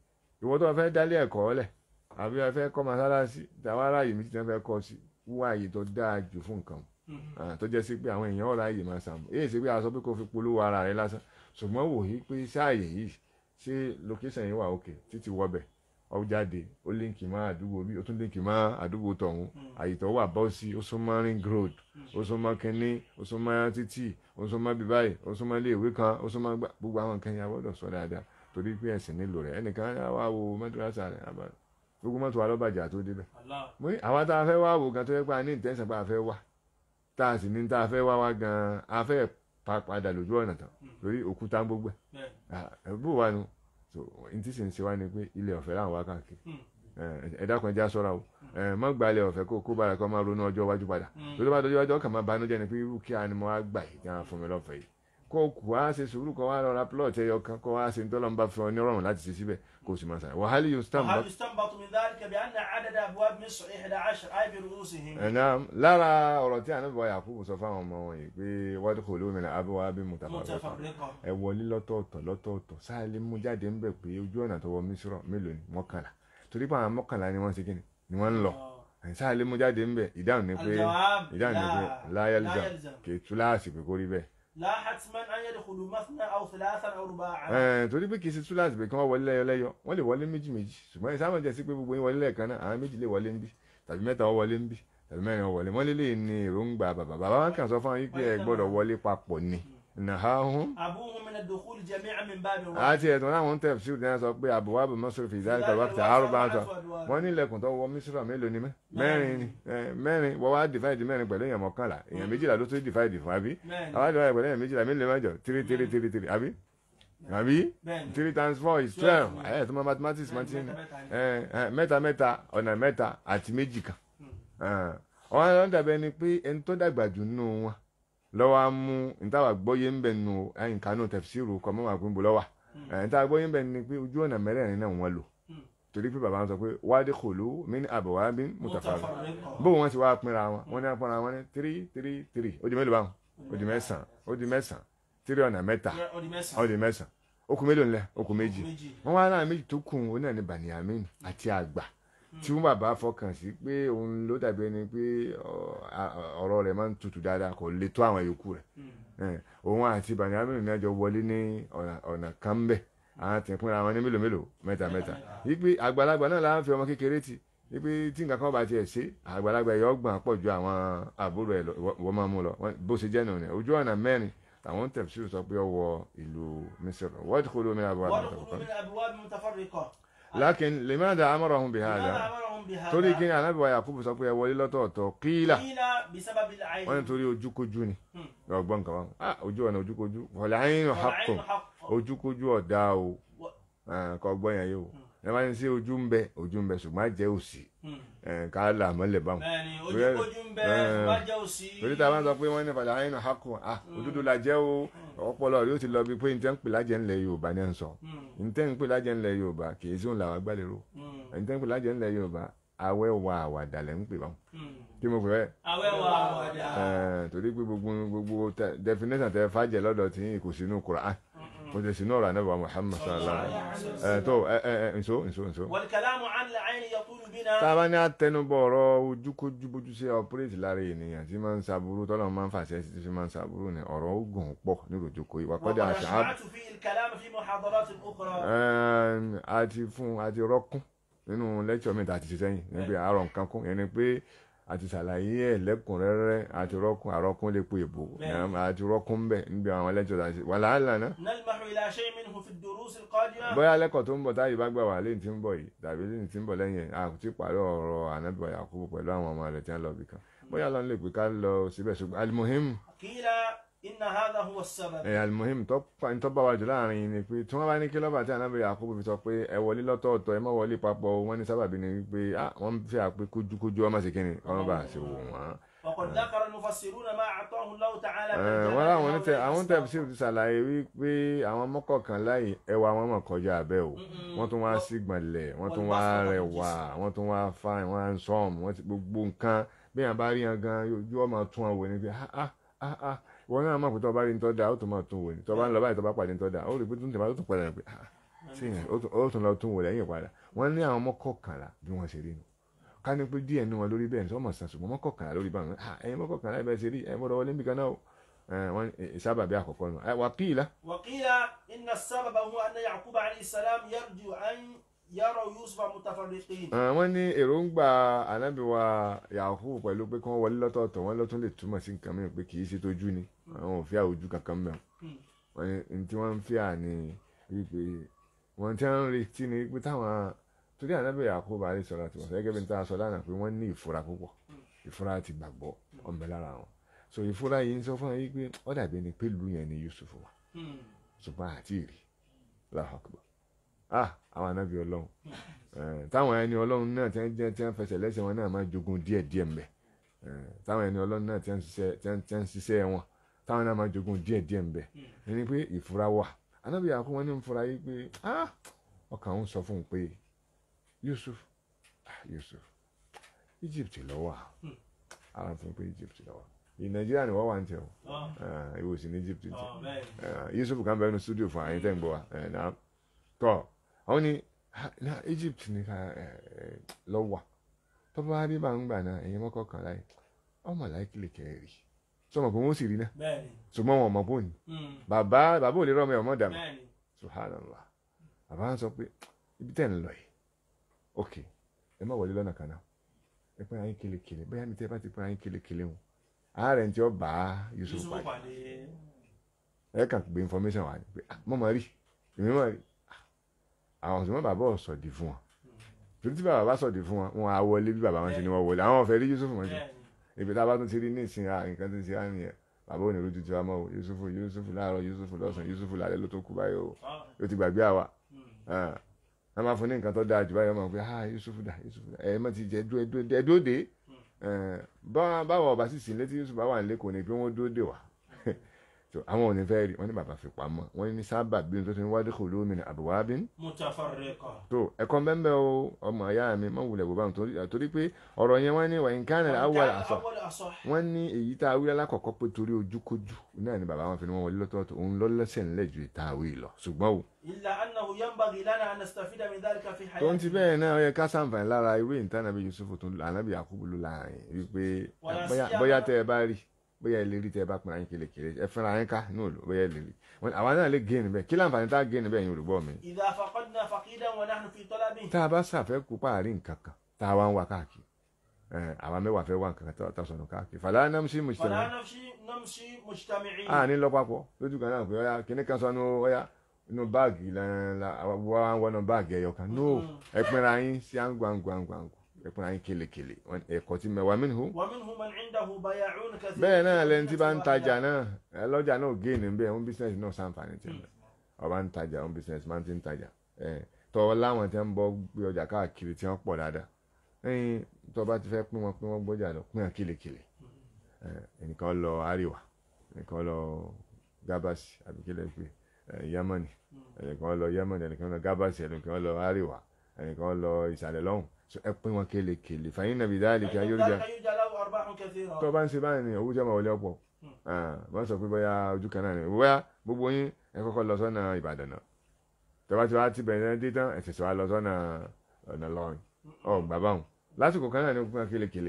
ìwọ tó fẹ́ dálé ẹ̀kọ́ lẹ̀ àbí ẹ fẹ́ kọ́ mọ́sálásí tàwa aráyè mi ti fẹ́ kọ́ sí wá àyè tó dáa jù fún nǹkan Ah, tó jẹ́ sí pé àwọn èèyàn ọ̀rọ̀ àyè máa sàmù èyí ṣe pé a sọ pé kó fi polówó ara rẹ lásán ṣùgbọ́n wò yí pé sáàyè yìí ṣé location yìí wà òkè títí wọbẹ̀ ó jáde ó líǹkì mọ́ àdúgbò bí ó tún líǹkì mọ́ àdúgbò tọ̀hún àyè tó wà bọ́ sí ó súnmọ́ ring road ó súnmọ́ kínní ó súnmọ́ títì ó súnmọ́ bíbáyì ó súnmọ́ ilé ìwé kan ó súnmọ́ gbà- gbogbo àwọn nǹkan yẹn a gbọ́dọ̀ sọ dáadáa torí pé ẹ̀sìn nílò rẹ̀ ẹnìkan á wá wo mọ́tòrásà rẹ̀ àbá gbogbo mọ́tò wa lọ́bàjà tó débẹ̀ Allah. mo ní àwa tá a fẹ́ wá wò gan tó yẹ pé a ní ìtẹ́sán pé a fẹ́ wá tá a sì ní tá a fẹ́ wá wá gan a fẹ́ pa padà lójú ọ̀nà tán lórí òkúta gbogbo Bẹ́ẹ̀. ẹ̀ bó wa nu so n tí sì ń ṣe wá ni pé ilé ọ̀fẹ́ láwọn wá káàkiri Mm. ẹ ẹ dákun ẹja sọ́ra o ẹ mọ́ gba ilé ọ̀fẹ́ kó kó bára kó máa ronú ọjọ́ iwájú padà Mm. lórí bá dọjọ́ iwájú ọkàn máa banújẹ́ ni pé irú kí a ni mo wá gbà yìí tí wọ́n fún mi lọ́fẹ̀ẹ́ yìí kó kù wá ṣe sùúrù kó wá lọ́ra plọ̀tì ẹyọ kan kó wá ṣe ń tọ́lọ́ ń bá fún ọ ní ọ̀rọ̀ láti ṣe síbẹ̀ kó o sì máa ṣàyẹ̀ wàhálì yóò stamp وهل يستنبط من ذلك بأن عدد أبواب مصر 11 أي برؤوسهم ẹ̀nà lára ọ̀rọ̀ tí ànábì wa Yakubu sọ fáwọn ọmọ wọn yìí pé wọ́n kò lómi ní abúwábí mutafarriqa متفرقة ẹ wọlé lọ́tọ̀ọ̀tọ̀ lọ́tọ̀ọ̀tọ̀ sáàlì mú jáde ń bẹ̀ pé ojú ọ̀nà tó wọ mísírọ̀ mélòó ni mọ́kànlá torí pé àwọn mọ́kànlá ni wọ́n ṣe kíni ni wọ́n ń lọ آه. ẹ̀ sáàlì mú jáde ń bẹ̀ ìdáhùn ni pé الجواب ìdáhùn ni pé لا láyálìjà لا يلزم kì í tú láàsì pé kó rí bẹ́ẹ̀ لا حتما أن يدخلوا مثنى أو ثلاثا أو رباعا ẹ̀ torí pé kì í ṣe tú láàsì pé kí wọ́n wọlé lẹ́yọ lẹ́yọ wọ́n lè wọlé méjì méjì ṣùgbọ́n ìsáwọn jẹ́ sí pé gbogbo yín wọlé lẹ́ẹ̀kan náà àwọn méjì lè wọlé ń bí tàbí mẹ́ta wọ́n wọlé ń bí tàbí mẹ́rin wọ́n wọlé wọ́n lé lè ní èròǹgbà bàbá bàbá wọn kàn sọ fún wọn yí pé ẹ gbọ́dọ̀ wọlé papọ̀ ni nàháhùn أبوهم من الدخول جميعا من باب واحد àti ẹ̀tọ́ láwọn tẹ̀ sí ìdáná sọ pé àbúwábù mọ́sọ̀rọ̀ fi ìdáná kan wákìtà àrùbá àtọ̀ wọ́n ní ilẹ̀kùn tó wọ mísírà mélòó ni mẹ́ mẹ́rin ni ẹ, mẹ́rin wọ́n wá dìfáìdì mẹ́rin pẹ̀lú èèyàn mọ́kànlá èèyàn méjìlá ló tó dìfáìdì fún àbí بẹ́ẹ̀ni àwọn dìfáìdì pẹ̀lú èèyàn méjìlá mélòó mẹ́jọ tírí tírí tírí tírí àbí àbí bẹ́ẹ̀ni three times four is twelve ẹ̀ tó mọ mathematics máa ti ń ẹ, ẹ, mẹ́ta mẹ́ta ọ̀nà mẹ́ta àti méjì kan ọ̀hún àwọn dàbẹ̀ ni pé ẹni tó dàgbà jù nínú wọn lọ́wọ́ á mú ntàwà gbọ́yé ń bẹ̀ nù ẹ̀yìn kanú tẹ̀fsíìrù kọ́ mọ́ wà pín bó lọ́wà ntàwà gbọ́yé ń bẹ̀ ni pé ojú ọ̀nà mẹ́rẹ̀ẹ̀rin náà wọ́n lò torí pé bàbá wọn sọ pé wádìí kò ló mí ní àbọ̀wá bí mùtàfàrà bó wọn ti wá pinra wọn wọn ní apọnra wọn ní three three three ó di mélòó báwọn ó di mẹ́sàn-án ó di mẹ́sàn-án three ọ̀nà mẹ́ta ó di mẹ́sàn-án ó kù mélòó ńlẹ̀ ó kù méjì wọ́n wá náà méjì tó kù ó náà ní Baniyamin àti àgbà tí wọ́n bàbá fọkàn sí pé òun ló dàbí ẹni pé ọ- a- ọ̀rọ̀ rẹ̀ máa ń tutù dáadáa kò lè tó àwọn yòókù rẹ̀ Eh, òun àti Baniyamin ní àjọ wọlé ní ọ̀nà- ọ̀nà kan bẹ̀ àwọn ti pínra wọn ní mélòó mélòó mẹ́ta mẹ́ta wípé àgbàlagbà náà láwọn fi ọmọ kékeré ti wípé tí nǹkan kan bá tiẹ̀ ṣe àgbàlagbà yọ ọgbọ̀n pọ̀ ju àwọn àbúrò ẹ̀ lọ ìwọ- ìwọ máa mú lọ Wọ́n- bó ṣe jẹ́ nù ní ojú ọ̀nà mẹ́rin àwọn tẹ̀síwò sọ pé ó wọ ìlú Mísírì wọ́n ti kó lómi àbúrò àbúrò وادخلوا من أبواب متفرقة lákin limadha amarahum bihadha لماذا أمرهم بهذا؟ torí kí ni ànábì wa Yakubu sọ pé ẹ wọlé lọ́tọ̀ọ̀tọ̀ kíílà قيل بسبب العين wọ́n ní torí ojúkojú ni Hmm. ọgbọ́n kan wọn ah ojú ọ̀nà ojúkojú wọ̀lẹ̀ ayín haqqun والعين حق ojúkojú ọ̀dà o و- Ah, kọ gbọ́ yẹn yìí o ẹ máa ń ṣe ojú ń bẹ ojú ń bẹ ṣùgbọ́n àjẹ́ òsì Hmm. Eh, ká là mọ́lẹ̀ báwọn bẹ́ẹ̀ni Bẹ́ẹ̀- ojú ń bẹ Eh. ṣùgbọ́n jẹ́ òsì torí tá a bá ń sọ pé wọ́n ní fàlẹ́ ayín haqqun ah òdodo la jẹ́ o ọpọlọ rí ó ti lọ bí pé njẹ́ ń pè lájẹ́ ńlẹ̀ Yorùbá ní ẹ̀ ń sọ Hmm. njẹ́ ń pè lájẹ́ ńlẹ̀ Yorùbá kì í sí òun làwọn agbálẹ̀rọ Hmm. njẹ́ ń pè lájẹ́ ńlẹ̀ Yorùbá awẹ́ wa àwàdà lẹ́ ń pè báwọn Hmm. kí mo pè bẹ́ẹ̀ awẹ́wà àwọ̀dà Eh, torí pé gbogbo gbogbo tẹ- definition tẹ fàjẹ lọ́dọ̀ tí kò sínú Quran kò sì sínú ọ̀rọ̀ anábà Muhammad sallallahu alaihi wasallam tó ẹ ẹ ẹ nso nso nso. والكلام عن العين يطول بنا tá a bá ní àtẹnubọ̀ ọ̀rọ̀ ojúkójú bójú ṣe ọpúrẹ́tì lára ènìyàn tí máa ń ṣàbúrú tọ́lọ́ máa ń fàṣẹ sí fi máa ń ṣàbúrú ni ọ̀rọ̀ ogun pọ̀ nírò jókòó ìwà وقد kọ́dà àṣà أشعرت في الكلام في محاضرات أخرى àti fún àti rọ́kún nínú lẹ́kṣọ̀ mi tá a ti ṣe sẹ́yìn níbi àárọ̀ nǹkan kún yẹn ni pé àti ṣàlàyé ẹ̀ lẹ́kùnrẹ́rẹ́ àti rọ́kún àrọ́kún lè po èbó Bẹ́ẹ̀ni. àti rọ́kún bẹ̀ níbi àwọn lẹ́kṣọ̀ tá a ṣe wà láàlá náà نلمح إلى شيء منه في الدروس القادمة bóyá lẹ́kọ̀ọ́ tó ń bọ̀ táyì bá gbà wá lẹ́yìn tí ń bọ̀ yìí tàbí lẹ́yìn tí ń bọ̀ lẹ́yìn ẹ̀ a kò tí ì parí ọ̀rọ̀ ànábì Yakubu pẹ̀lú àwọn ọmọ rẹ̀ tí wọ́n lọ bì kan bóyá lọ́n lè pè ká lọ síbẹ̀ ṣùgbọ́n almuhim قيل إن هذا هو السبب ẹ̀ almuhim tó pa- tó bá wa jù láàrin yìí ni pé tí wọ́n bá ní kí lọ́ba tí ànábì Yakubu fi sọ pé ẹ wọlé lọ́tọ̀ọ̀tọ̀ ẹ má wọlé papọ̀ wọ́n ní sábàbí ni wípé ah wọ́n fi àpé kójúkójú ọmọ sí kíni ọmọ bá ṣe wò wọ́n. وقد ذكر المفسرون ما أعطاه الله تعالى من Eh, جمال wọ́n láwọn هؤلاء onítẹ̀ àwọn الأسباب. tẹ̀síìrì ti ṣàlàyé wípé àwọn mọ́kànlá yìí ẹwà wọn mọ̀ kọjá abẹ́ o Mm-mm. wọ́n tún wá sígbọ̀nlẹ̀ wọ́n tún wá rẹwà wọ́n tún wá fáìn wọ́n á ń sọ́ọ̀mù wọ́n ti gbogbo nǹkan bí yàn bá rí yan gan ojú ọmọ tún wọn wò ní pé ah ah ah ah wọn náà mọ̀ pé tó bá rí ní tọ́ da ó tún mọ̀ tún wò ní tó bá ń lọ báyìí tó bá pàdé ní tọ́ da ó rí pé tó ń tẹ̀lé tó tún padà pé ah tí yẹn ó tún- ó tún lọ tún wò lẹ́yìn padà wọ́n ní àwọn mọ́kọ̀kànlá bí wọ́n ṣe rí nu ká ní pé díẹ̀ nínú wọn lórí bẹ́ẹ̀ ní sọ́mọ̀ sàn ṣùgbọ́n mọ́kọ̀kànlá lórí báwọn ah ẹ̀yin mọ́kọ̀kànlá ẹ̀ bẹ́ẹ̀ ṣe rí ẹ̀ mọ́dọ̀ wọlé nbìkan náà o Eh, wọ́n ní sábàbí àkọ́kọ́ nù wà kíìlá وقيل إن السبب هو أن يعقوب عليه السلام يرجو أن يروا يوسف متفرقين wọ́n ní èròǹgbà ànábì wa Yakubu pẹ̀lú pé kí wọ́n wọlé lọ́tọ̀ọ̀tọ̀ wọ́n lọ́tún lè túmọ̀ sí nǹkan mìíràn pé kì í ṣe tójú ni àwọn ò fi àwòjú kankan mẹ́wọ̀n Hmm. wọ́n ní ní tí wọ́n ń fi àní wípé wọ́n ti ń retí ni wípé táwọn torí ànábì Yakubu alẹ́ sọ̀rọ̀ àti wọ̀sẹ̀ gẹ́gẹ́ bí n ta sọ lánàá pé wọ́n ní ìfura púpọ̀ ìfura ti gbàgbọ́ ọ̀nbẹ lára wọn so ìfura yìí ń sọ fún wọn yìí pé ó dàbí ẹni pé ìlú yẹn ni Yusuf wà Hmm. ṣùgbọ́n àti ìrì láhàkùbọ̀ ah àwọn ànábì ọlọ́run Eh, táwọn ẹni ọlọ́run náà tí wọ́n jẹ́ tí wọ́n fẹsẹ̀ lẹ́sẹ̀ wọn náà máa jogun díẹ̀ díẹ̀ mbẹ̀ Eh, táwọn ẹni ọlọ́run náà tí wọ́n ń ṣiṣẹ́- tí wọ́n tí wọ́n ń ṣiṣẹ́ wọn táwọn náà máa jogun díẹ̀ díẹ̀ mbẹ̀ ẹni pé ìfura wà ànábì àkó wọn ní ń fura yìí pé ah ọkàn òun sọ fún un pé Yusuf ah Yusuf Egypt ló wà ara fún un pé Egypt ló wà ì Nàìjíríà ni wọ́n wà ń tẹ̀ o آه. Eh, ìwọ sì ní Egypt ń tẹ̀ آه. بẹ́ẹ̀ni. Eh, Yusuf kan bẹ nínú studio fún àyíntẹ́ ń gbọ́ wa ẹ̀ náà tọ́ àwọn ní ha, na Egypt ní ká ẹ̀ ẹ̀ lọ wà tó bá rí bá ń gbà náà ẹ̀yin mọ́kọ́ kan láì ọmọ láìkìlì kẹrì sọmọ pé wọ́n sì rí náà bẹ́ẹ̀ni. ṣùgbọ́n wọn mọ̀ bó ni Hmm. bàbá bàbá ò lè rọ́ọ̀mọ ẹ̀ ọmọ dàmú bẹ́ẹ̀ni. subhanallah bàbá ń sọ pé ibi tẹ́ ń lọ yìí ok ẹ má wọlé lọ́nà kan náà ẹ pín ayín kelekele bóyá mi tẹ́ bá ti pín ayín kelekele wọn ààrẹ tí ó bá Yusuf Yusuf pàdé pàdé. ẹ kàn gbé information wá ní pé ah mo mọ̀ rí èmi mọ̀ rí Ah, àwọn ọ̀sùnmọ́ bàbá ọ̀ sọ̀dì fún wọn torí tí bàbá bá sọ̀dì fún wọn wọn á wọlé bí bàbá wọn ṣe ni wọ́n wọlé àwọn ọ̀fẹ́ rí Yusuf mọ̀ sí bẹ́ẹ̀ni. ibi tá a bá tún ti rí ní ìsìn ah nǹkan tó ń ṣe á nìyẹn bàbá òní rojú ti wá mọ́ o Yusuf Yusuf láàárọ̀ Yusuf lọ́sàn Yusuf lálẹ́ ló tó kú báyìí o Ah. yóò ti gbàgbé àwa Hmm. Ah, a máa fún ní nǹkan tó dáa jù báyìí ọmọ pé ah Yusuf dà Yusuf dà ẹ má ti jẹ dúró ẹ dúró ẹ dúró dé Eh, bá- báwo ọba sì sìn létí Yusuf bá wà nílé kò ní pé wọ́n dúró dé wá so àwọn ò ní fẹ́ rí wọ́n ní bàbá fi pamọ́ wọ́n ní sábà bí n tó ti ń wádìí kò lómi ní àbúwábí متفرقة. tó ẹ̀kọ́ bẹ́ẹ̀ o ọmọ ìyá mi má wulẹ̀ bó bá wọn torí torí pé ọ̀rọ̀ yẹn wọ́n ní wà ní kánà وكان awwal àṣọ الأول أصح. wọ́n ní èyí tá a wí alákọ̀ọ́kọ́ pé torí ojúkójú náà ni bàbá wọn fi ní wọn wọlé lọ́tọ̀ọ̀tọ̀ òun lọ lẹ́sẹ̀ ńlẹ̀ ju ìta àwí lọ ṣùgbọ́n o إلا أنه ينبغي لنا أن نستفيد من ذلك في tó ń ti حياتنا. bẹ́ẹ̀ náà ó yẹ ká sàǹfààní lára irú ìta nàbí Yusuf tó ń lò ànábì Yakubu ló láàrin wípé Wàlá bóyá síyámá- bóyá tẹ́ ẹ bá rí bóyá ẹ lè rí tẹ́ ẹ bá pinna yín kelekele ẹ fẹ́ra yín ká ní òòlù bóyá ẹ lè rí Wọ́n ní àwa náà lè gé níbẹ̀ kí láǹfààní tá a gé níbẹ̀ yín olùgbọ́ mi إذا فقدنا فقيدا ونحن في طلبه tá a bá ṣàfẹ́kù páàrí nǹkan kan tá a wá ń wá káàkiri ẹ àwa mẹ́wàá fẹ́ wá nǹkan kan tá a sọnù káàkiri fàlà nàmsí mùsùlùmí فلا نمشي نمشي مجتمعين a ní lọ papọ̀ lójú kan náà pé ọ̀yà kíní kan sọnù ọ̀yà inú báàgì lẹ́la wá wọnú báàgì ẹ̀yọ kan no ẹ pinra yín sí àǹgbàǹgbàǹgbàǹgbù ẹ pinra yín kelekele Wọ́n ní ẹ̀kọ́ tí mẹ́wàá mí nìhó ومنهم من عنده بياعون كثير bẹ́ẹ̀ náà lẹni tí bá ń tajà náà ẹ lọ́jà náà gé ní bẹ́ẹ̀ ń bísíǹsì náà sàǹfààní tiẹ̀ náà ọba ń tajà ń bísíǹsì máa ń ti ń tajà ẹ tọ́ láwọn tí wọ́n ń bọ́ gbé ọjà káàkiri tí wọ́n pọ̀ dáadáa ẹyin tó bá ti fẹ́ pín wọn pín wọn gbọ́jà lọ pín wọn kelekele ẹ ẹnìkan lọ àríwá ẹnìkan lọ gábàsì àbí kílẹ̀ pé ẹ yámánì ẹnìkan lọ yámánì ẹnìkan lọ gábàsì ẹnìkan lọ àríwá ẹnìkan lọ ìsàlẹ̀ lọ́hùn So, ẹ pín wọn kelekele fàyín nàbí dáàlì kí فإن ayé oríjà ذلك يوجد له أرباح كثيرة tó bá ń ṣe báyìí ni owó jẹ́ máa wọlé ọ̀pọ̀ wọ́n sọ pé bóyá ojú kan náà ni bóyá gbogbo yín ẹ kọ́kọ́ lọ sọ́nà Ìbàdàn náà tọ́ba tí wàá ti bẹ̀rẹ̀ dé tán ẹ ṣẹ̀ṣẹ̀ wá lọ sọ́nà ọ̀nà lọ́rin ọ̀ bàbá wọn lásìkò kan náà ni fún kélékèlé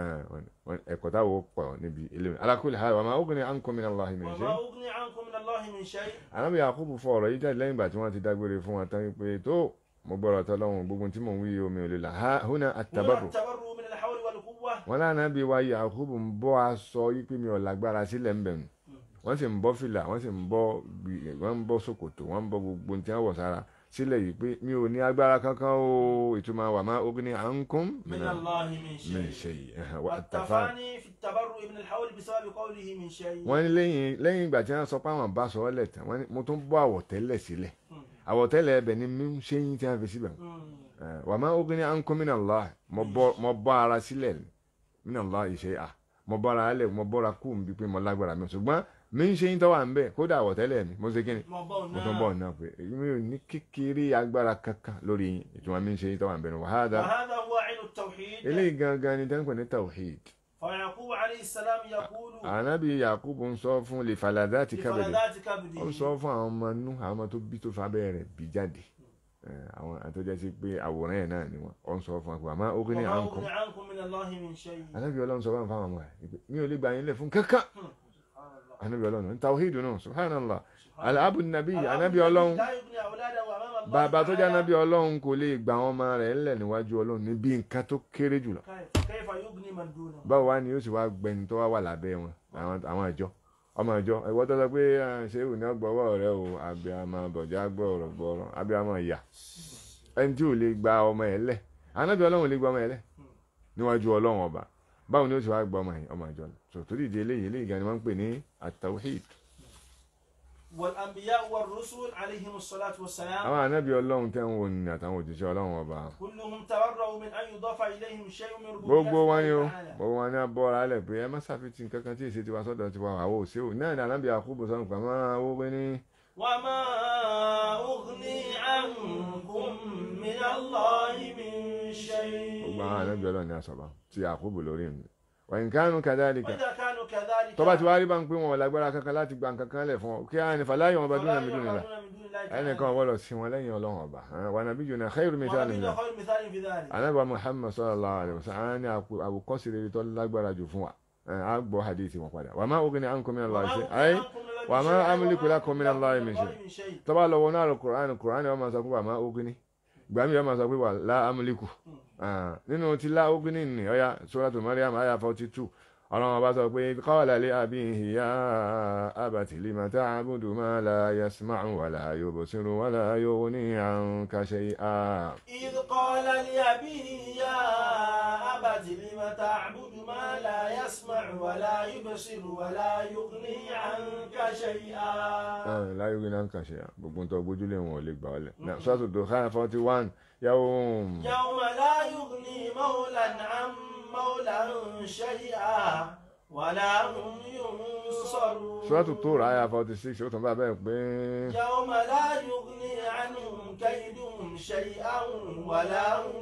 ẹ̀kọ́ táwọn pọ̀ níbi ilé mi alákùlẹ̀ ha wà máa ógun ní àǹkọ́ mi náà lọ́hìn mi ṣe. وما أغني عنكم من الله من شيء ànábì Yakubu fọ ọ̀rọ̀ yìí jáde lẹ́yìn ìgbà tí wọ́n ti dágbére fún wọn tán pé tó mo gbọ́dọ̀ tọ́lọ́hún gbogbo tí mò ń wí omi ò lè là ha húnà هنا àtàbàrò التبرؤ من الحول والقوة wọn lánàá bí wa Yakubu ń bọ́ aṣọ yí pé mi ò lágbára sílẹ̀ ń bẹ̀rù wọ́n sì ń bọ́ fìlà wọ́n sì ń bọ́ gbì- wọ́n ń bọ́ ṣòkòtò wọ́n ń bọ́ gbogbo tí wọ́n wọ̀ sára sílẹ̀ yìí pé mi ò ní agbára kankan o ìtumọ̀ wà má ogun ní à ń kún من الله من mi شيء ṣe yìí ẹ̀hàn, wà á tàfà. والتفاني في التبرؤ من الحول بسبب قوله من شيء wọ́n ní lẹ́yìn lẹ́yìn ìgbà tí wọ́n sọ pé àwọn bá sọ ọ́ lẹ̀ tán wọ́n ní mo tún bọ́ àwọ̀tẹ́lẹ̀ sílẹ̀ àwọ̀tẹ́lẹ̀ ẹbẹ̀ ni mi ń ṣe yín tí wọ́n fi síbẹ̀ Eh, wà má ogun ní à ń kún min Allah mo bọ́ mo bọ́ ara sílẹ̀ min Allah ìṣe à mo bọ́ra alẹ̀ mo bọ́ra kú mi bí pé mo lágbára mi ṣùgbọ́n mi ń ṣe yín tọ́wà ń bẹ̀ kódà àwọ̀tẹ́lẹ̀ mi mo ṣe kí ni mo tún bọ̀ náà pé mi ò ní kékeré agbára kankan lórí yín ìtumọ̀ mi ń ṣe yín tọ́wà ń bẹ̀ ní wàhálà وهذا هو عين التوحيد eléyìí gangan ni tẹ́ńpẹ̀ ní tawhid فيعقوب عليه السلام يقول ànábì Yakubu ń sọ fún lè falada ti kábẹ̀rẹ̀ لفلذات ó ń كبده sọ fún àwọn ọmọ inú àwọn ọmọ tó bí tó fa abẹ́rẹ́ rẹ̀ bí jáde Eh, àwọn àti tó jẹ́ sí pé àwòrán ẹ̀ náà ni wọ́n ọ ń sọ fún wa pé àmọ́ ó kí ní وما à ń kọ́ أغني عنكم من الله من شيء anábì ọlọ́run sọ fún àwọn ọmọ rẹ̀ pé mi ò lè gbà yín lẹ̀ fún kankan سبحان الله anábì ọlọ́run ní tawhidu náà subhanallah alabu nabi الأب anábì ọlọ́run لا يغني أولاده أمام الله bàbá tó jẹ́ تعالى. anábì ọlọ́run kò lè gba àwọn ọmọ rẹ̀ ńlẹ̀ níwájú ọlọ́run níbi nǹkan tó kéré jùlọ كيف كيف يغني من دونه báwo wá ni yóò sì wá gbẹni tó wá wà lábẹ́ wọn àwọn àwọn ìjọ ọmọ ìjọ ìwọ tó sọ pé ah, ṣé ìwò ní ọgbọ̀wọ́ rẹ o àbí àmọ́ bọ̀já gbọ́ọ̀rọ̀ gbọ́ọ̀rọ̀ àbí àmọ́ ìyà ẹni tí ò lè gba ọmọ ẹ̀ lẹ̀ anábì ọlọ́run lè gba ọmọ ẹ̀ lẹ̀ níwájú ọlọ́run ọba báwo ni ó sì wá gba ọmọ ẹ̀ ọmọ ìjọ tó tó dìde eléyìí eléyìí gan ni wọ́n ń pè ní at-tawhid والأنبياء والرسل عليهم الصلاة والسلام àwọn anábì ọlọ́run tẹ́ ń wò ní àtàwọn òjíṣẹ́ ọlọ́run ọba كلهم تبرؤوا من أن يضاف إليهم شيء من ربوبية gbogbo wọn ni o الله تعالى. gbogbo wọn ni abọ́ra alẹ̀ pé ẹ má ṣàfihàn kankan tí èsì tiwa sọ́dọ̀ tiwa àwọn òsè ò náà ní anábì àkúbù sọ́nù pàmò owó pé ní وما أغني عنكم من الله من شيء gbogbo àwọn anábì ọlọ́run ní asọ̀bà tí àkúbù lórí mi wọ̀nyí kánú kadhalika وإذا كانوا كذلك tó bá ti wá rí bá ń pé wọn ò lágbára kankan láti gba nǹkan kan lẹ̀ fún ọ kí á ní fàlàyé wọn bá dúnà mí dúnà فلا يعبدون من دون الله تعالى. ẹnìkan wọ́lọ̀ sí wọn lẹ́yìn ọlọ́run ọba wà nàbí jù náà khairu mithali ونبينا nìyà خير مثال في ذلك anábà muhammad sallallahu alaihi wasallam á ní àkú- àwòkọ́sí rere tó lágbára jù fún wa á gbọ́ hadithi wọn padà wà má ogun ni à ń kọ́ mi náà lọ́ọ́ ṣe ayé وما وما أغني أملك لكم من الله من شيء. من شيء tó bá lọ wọnú àrò kùránì kùránì ọmọ sọ pé wà má ogun ni ìgbà mi ọmọ sọ pé wà lá amúlíkù nínú ti lá ogun ní ní ọyá suratu Maryam àyà forty two ọlọ́run ọba sọ pé qala li abihi ya abati lima ta'budu ma la yasma'u wa la yubsiru wa la yughni 'anka shay'a. إذ قال لأبيه يا أبت لم تعبد ما لا يسمع ولا يبصر ولا يغني عنك شيئا la yughni 'anka shay'a gbogbo ń tọ́ gbójúlé wọn ò lè gbà ọ́ lẹ̀. suratu Dukhan forty one yawm. يوم لا يغني مولى عن مولى شيئا ولا هم ينصرون suratu Tur àyà forty six ó tún bá bẹ́ẹ̀ pé. يوم لا يغني عنهم كيدهم شيئا ولا هم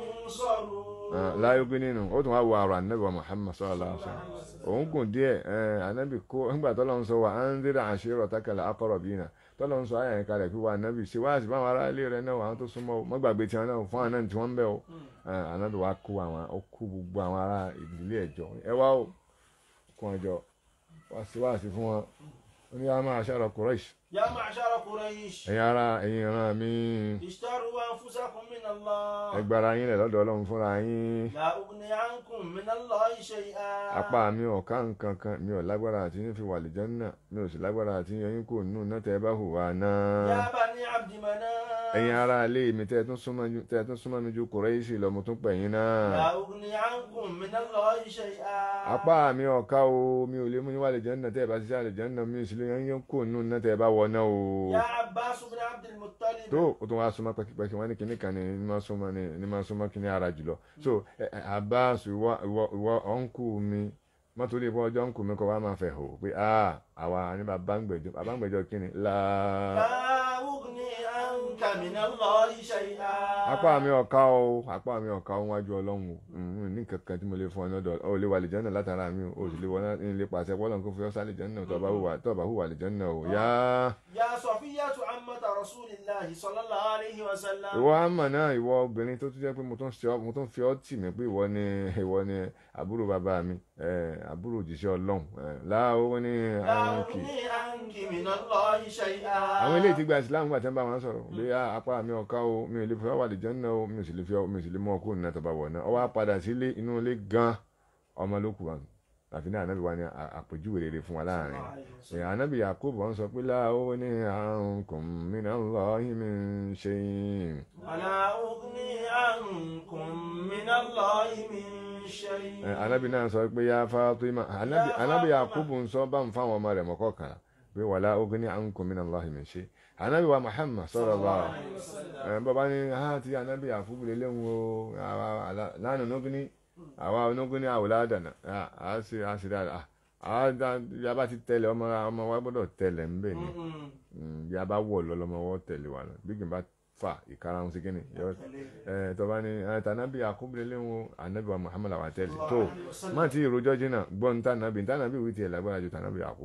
ينصرون láyógún nínú ó tún wá wo àrò ànábì wa muhammad sallallahu alaihi wasallam òun gùn díẹ̀ ànábì kó nígbà tó lọ́n sọ wà á ń dira ashirataka al-aqrabina tó lọ́n sọ ayà yẹn kalẹ̀ pé wà ànábì ṣe wá sí báwọn ará ilé rẹ̀ náà àwọn tó súnmọ́ o má gbàgbé tiwọn náà fún àná tí wọ́n ń bẹ̀ o ànábì wa kó àwọn ó kó gbogbo àwọn ará ìdílé ẹ̀jọ́ ẹ wá o kún ọjọ́ wá sí wá sí fún wọn ó ní yá ma'ashara Quraysh يا معشر قريش ẹ̀yin ará ẹ̀yin ìran mi اشتروا أنفسكم من الله ẹ gbára yín lẹ̀ lọ́dọ̀ ọlọ́run fúnra yín لا أغني عنكم من الله شيئا apá mi ò ká nǹkan kan mi ò lágbára àti yín fi wà lè jẹ́nà mi ò sì lágbára àti yín kò nù náà tẹ́ ẹ bá hùwà يا náà. بني عبد مناف ẹ̀yin ará ilé mi tẹ́ ẹ tún súnmọ́ ju- tẹ́ ẹ tún súnmọ́ mi ju Kùráíṣì lọ mo tún pè yín náà. لا أغني عنكم من الله شيئا apá mi ò ká o mi ò lè mú yín wà lè jẹ́nà tẹ́ ẹ bá ṣiṣẹ́ àlè jẹ́nà mi ò sì lè yan yín kò nù náà tẹ́ ẹ bá wọ náà o. يا عباس بن عبد المطلب tó o tún wá súnmọ́ pẹ́kípẹ́kí wọ́n ní kinní kan ní ní máa súnmọ́ ní ní máa súnmọ́ kinní ara jùlọ so ẹ, ẹ, Abbas ìwọ ìwọ ìwọ ọ̀nkù mi mọ́tò lè fọ́ ọjọ́ ọ̀nkù mi kọ́ wá máa fẹ̀ hò pé ah àwa ní bàbá ń gbẹ̀jọ bàbá ń gbẹ̀jọ kinní láà. لا أغني عنك من الله شيئا apá mi ọ̀ka o apá mi ọ̀ka o wájú ọlọ́run o Mm, ní kankan tí mo lè fún ọ lọ́dọ̀ ọ lè wà lè jẹ́nà látara mi o ò sì lè wọ́n ní ilé pàṣẹ pọ́lọ́n kó fi ọ́ sálè jẹ́nà tó bá hùwà tó bá hùwà lè jẹ́nà o yá. يا صفية عمة رسول الله صلى الله عليه وسلم ìwọ àmà náà ìwọ obìnrin tó tún jẹ́ pé mo tún ṣe ọ́- mo tún fi ọ́ tì mí pé ìwọ ni ìwọ ni àbúrò bàbá mi eh, àbúrò òjíṣẹ́ ọlọ́run eh, láwo ní لا àǹkì. أغني عنك من الله شيئا àwọn ilé ìtìgbà ìsìlámù gbà tẹ́ ń bá wọn sọ̀rọ̀ bí a apá mi ọ̀ka o mi ò lè fi ọ́ wà lè jẹ́nà o mi ò sì lè fi ọ́ mi ò sì lè mú ọ kúrò nínú ẹ̀tọ́ bá wọ̀ náà ọ wá padà sílé inú ilé gan ọmọ ló kù wá àfi ní ànábì wa ní à- àpèjúwe rere fún wa láàrin ẹ̀ ànábì Yakubu wọn sọ pé láwo ní ankum minallahi min shay'in ولا أغني عنكم من الله من شيء ẹ̀ ànábì náà sọ pé yá Fatima ànábì ànábì Yakubu ń sọ bá ń fáwọn ọmọ rẹ̀ mọ́kọ́ kan pé wala ughni ankum minallahi min shay ànábì wa Muhammad sallallahu alaihi wasallam ẹ̀ bàbá ní ha ti ànábì Yakubu lélẹ́hùn o àwa àlá- lánàá nógúní àwa onógúní àwòládànà a sì a sì dáadáa àwa dá- bí a bá ti tẹ̀lé ọmọ ọmọ wa gbọ́dọ̀ tẹ̀lé ń bẹ̀ ni Mm-mm. Mm, bí a bá wọ̀ lọ́lọ́mọ wọ́ tẹ̀lé wa lọ bí kì í bá fà ìkarahun sí kíni yọ ẹ tọba ni ẹ tànàbí àkúbìlẹ̀ wọn ànábì wa Muhammad àwọn tẹ̀lé tó má ti ìrojọ́ jìnnà gbọ́n tànàbí tànàbí wí tiẹ̀ lágbára ju tànàbí àkúbọ̀ lọ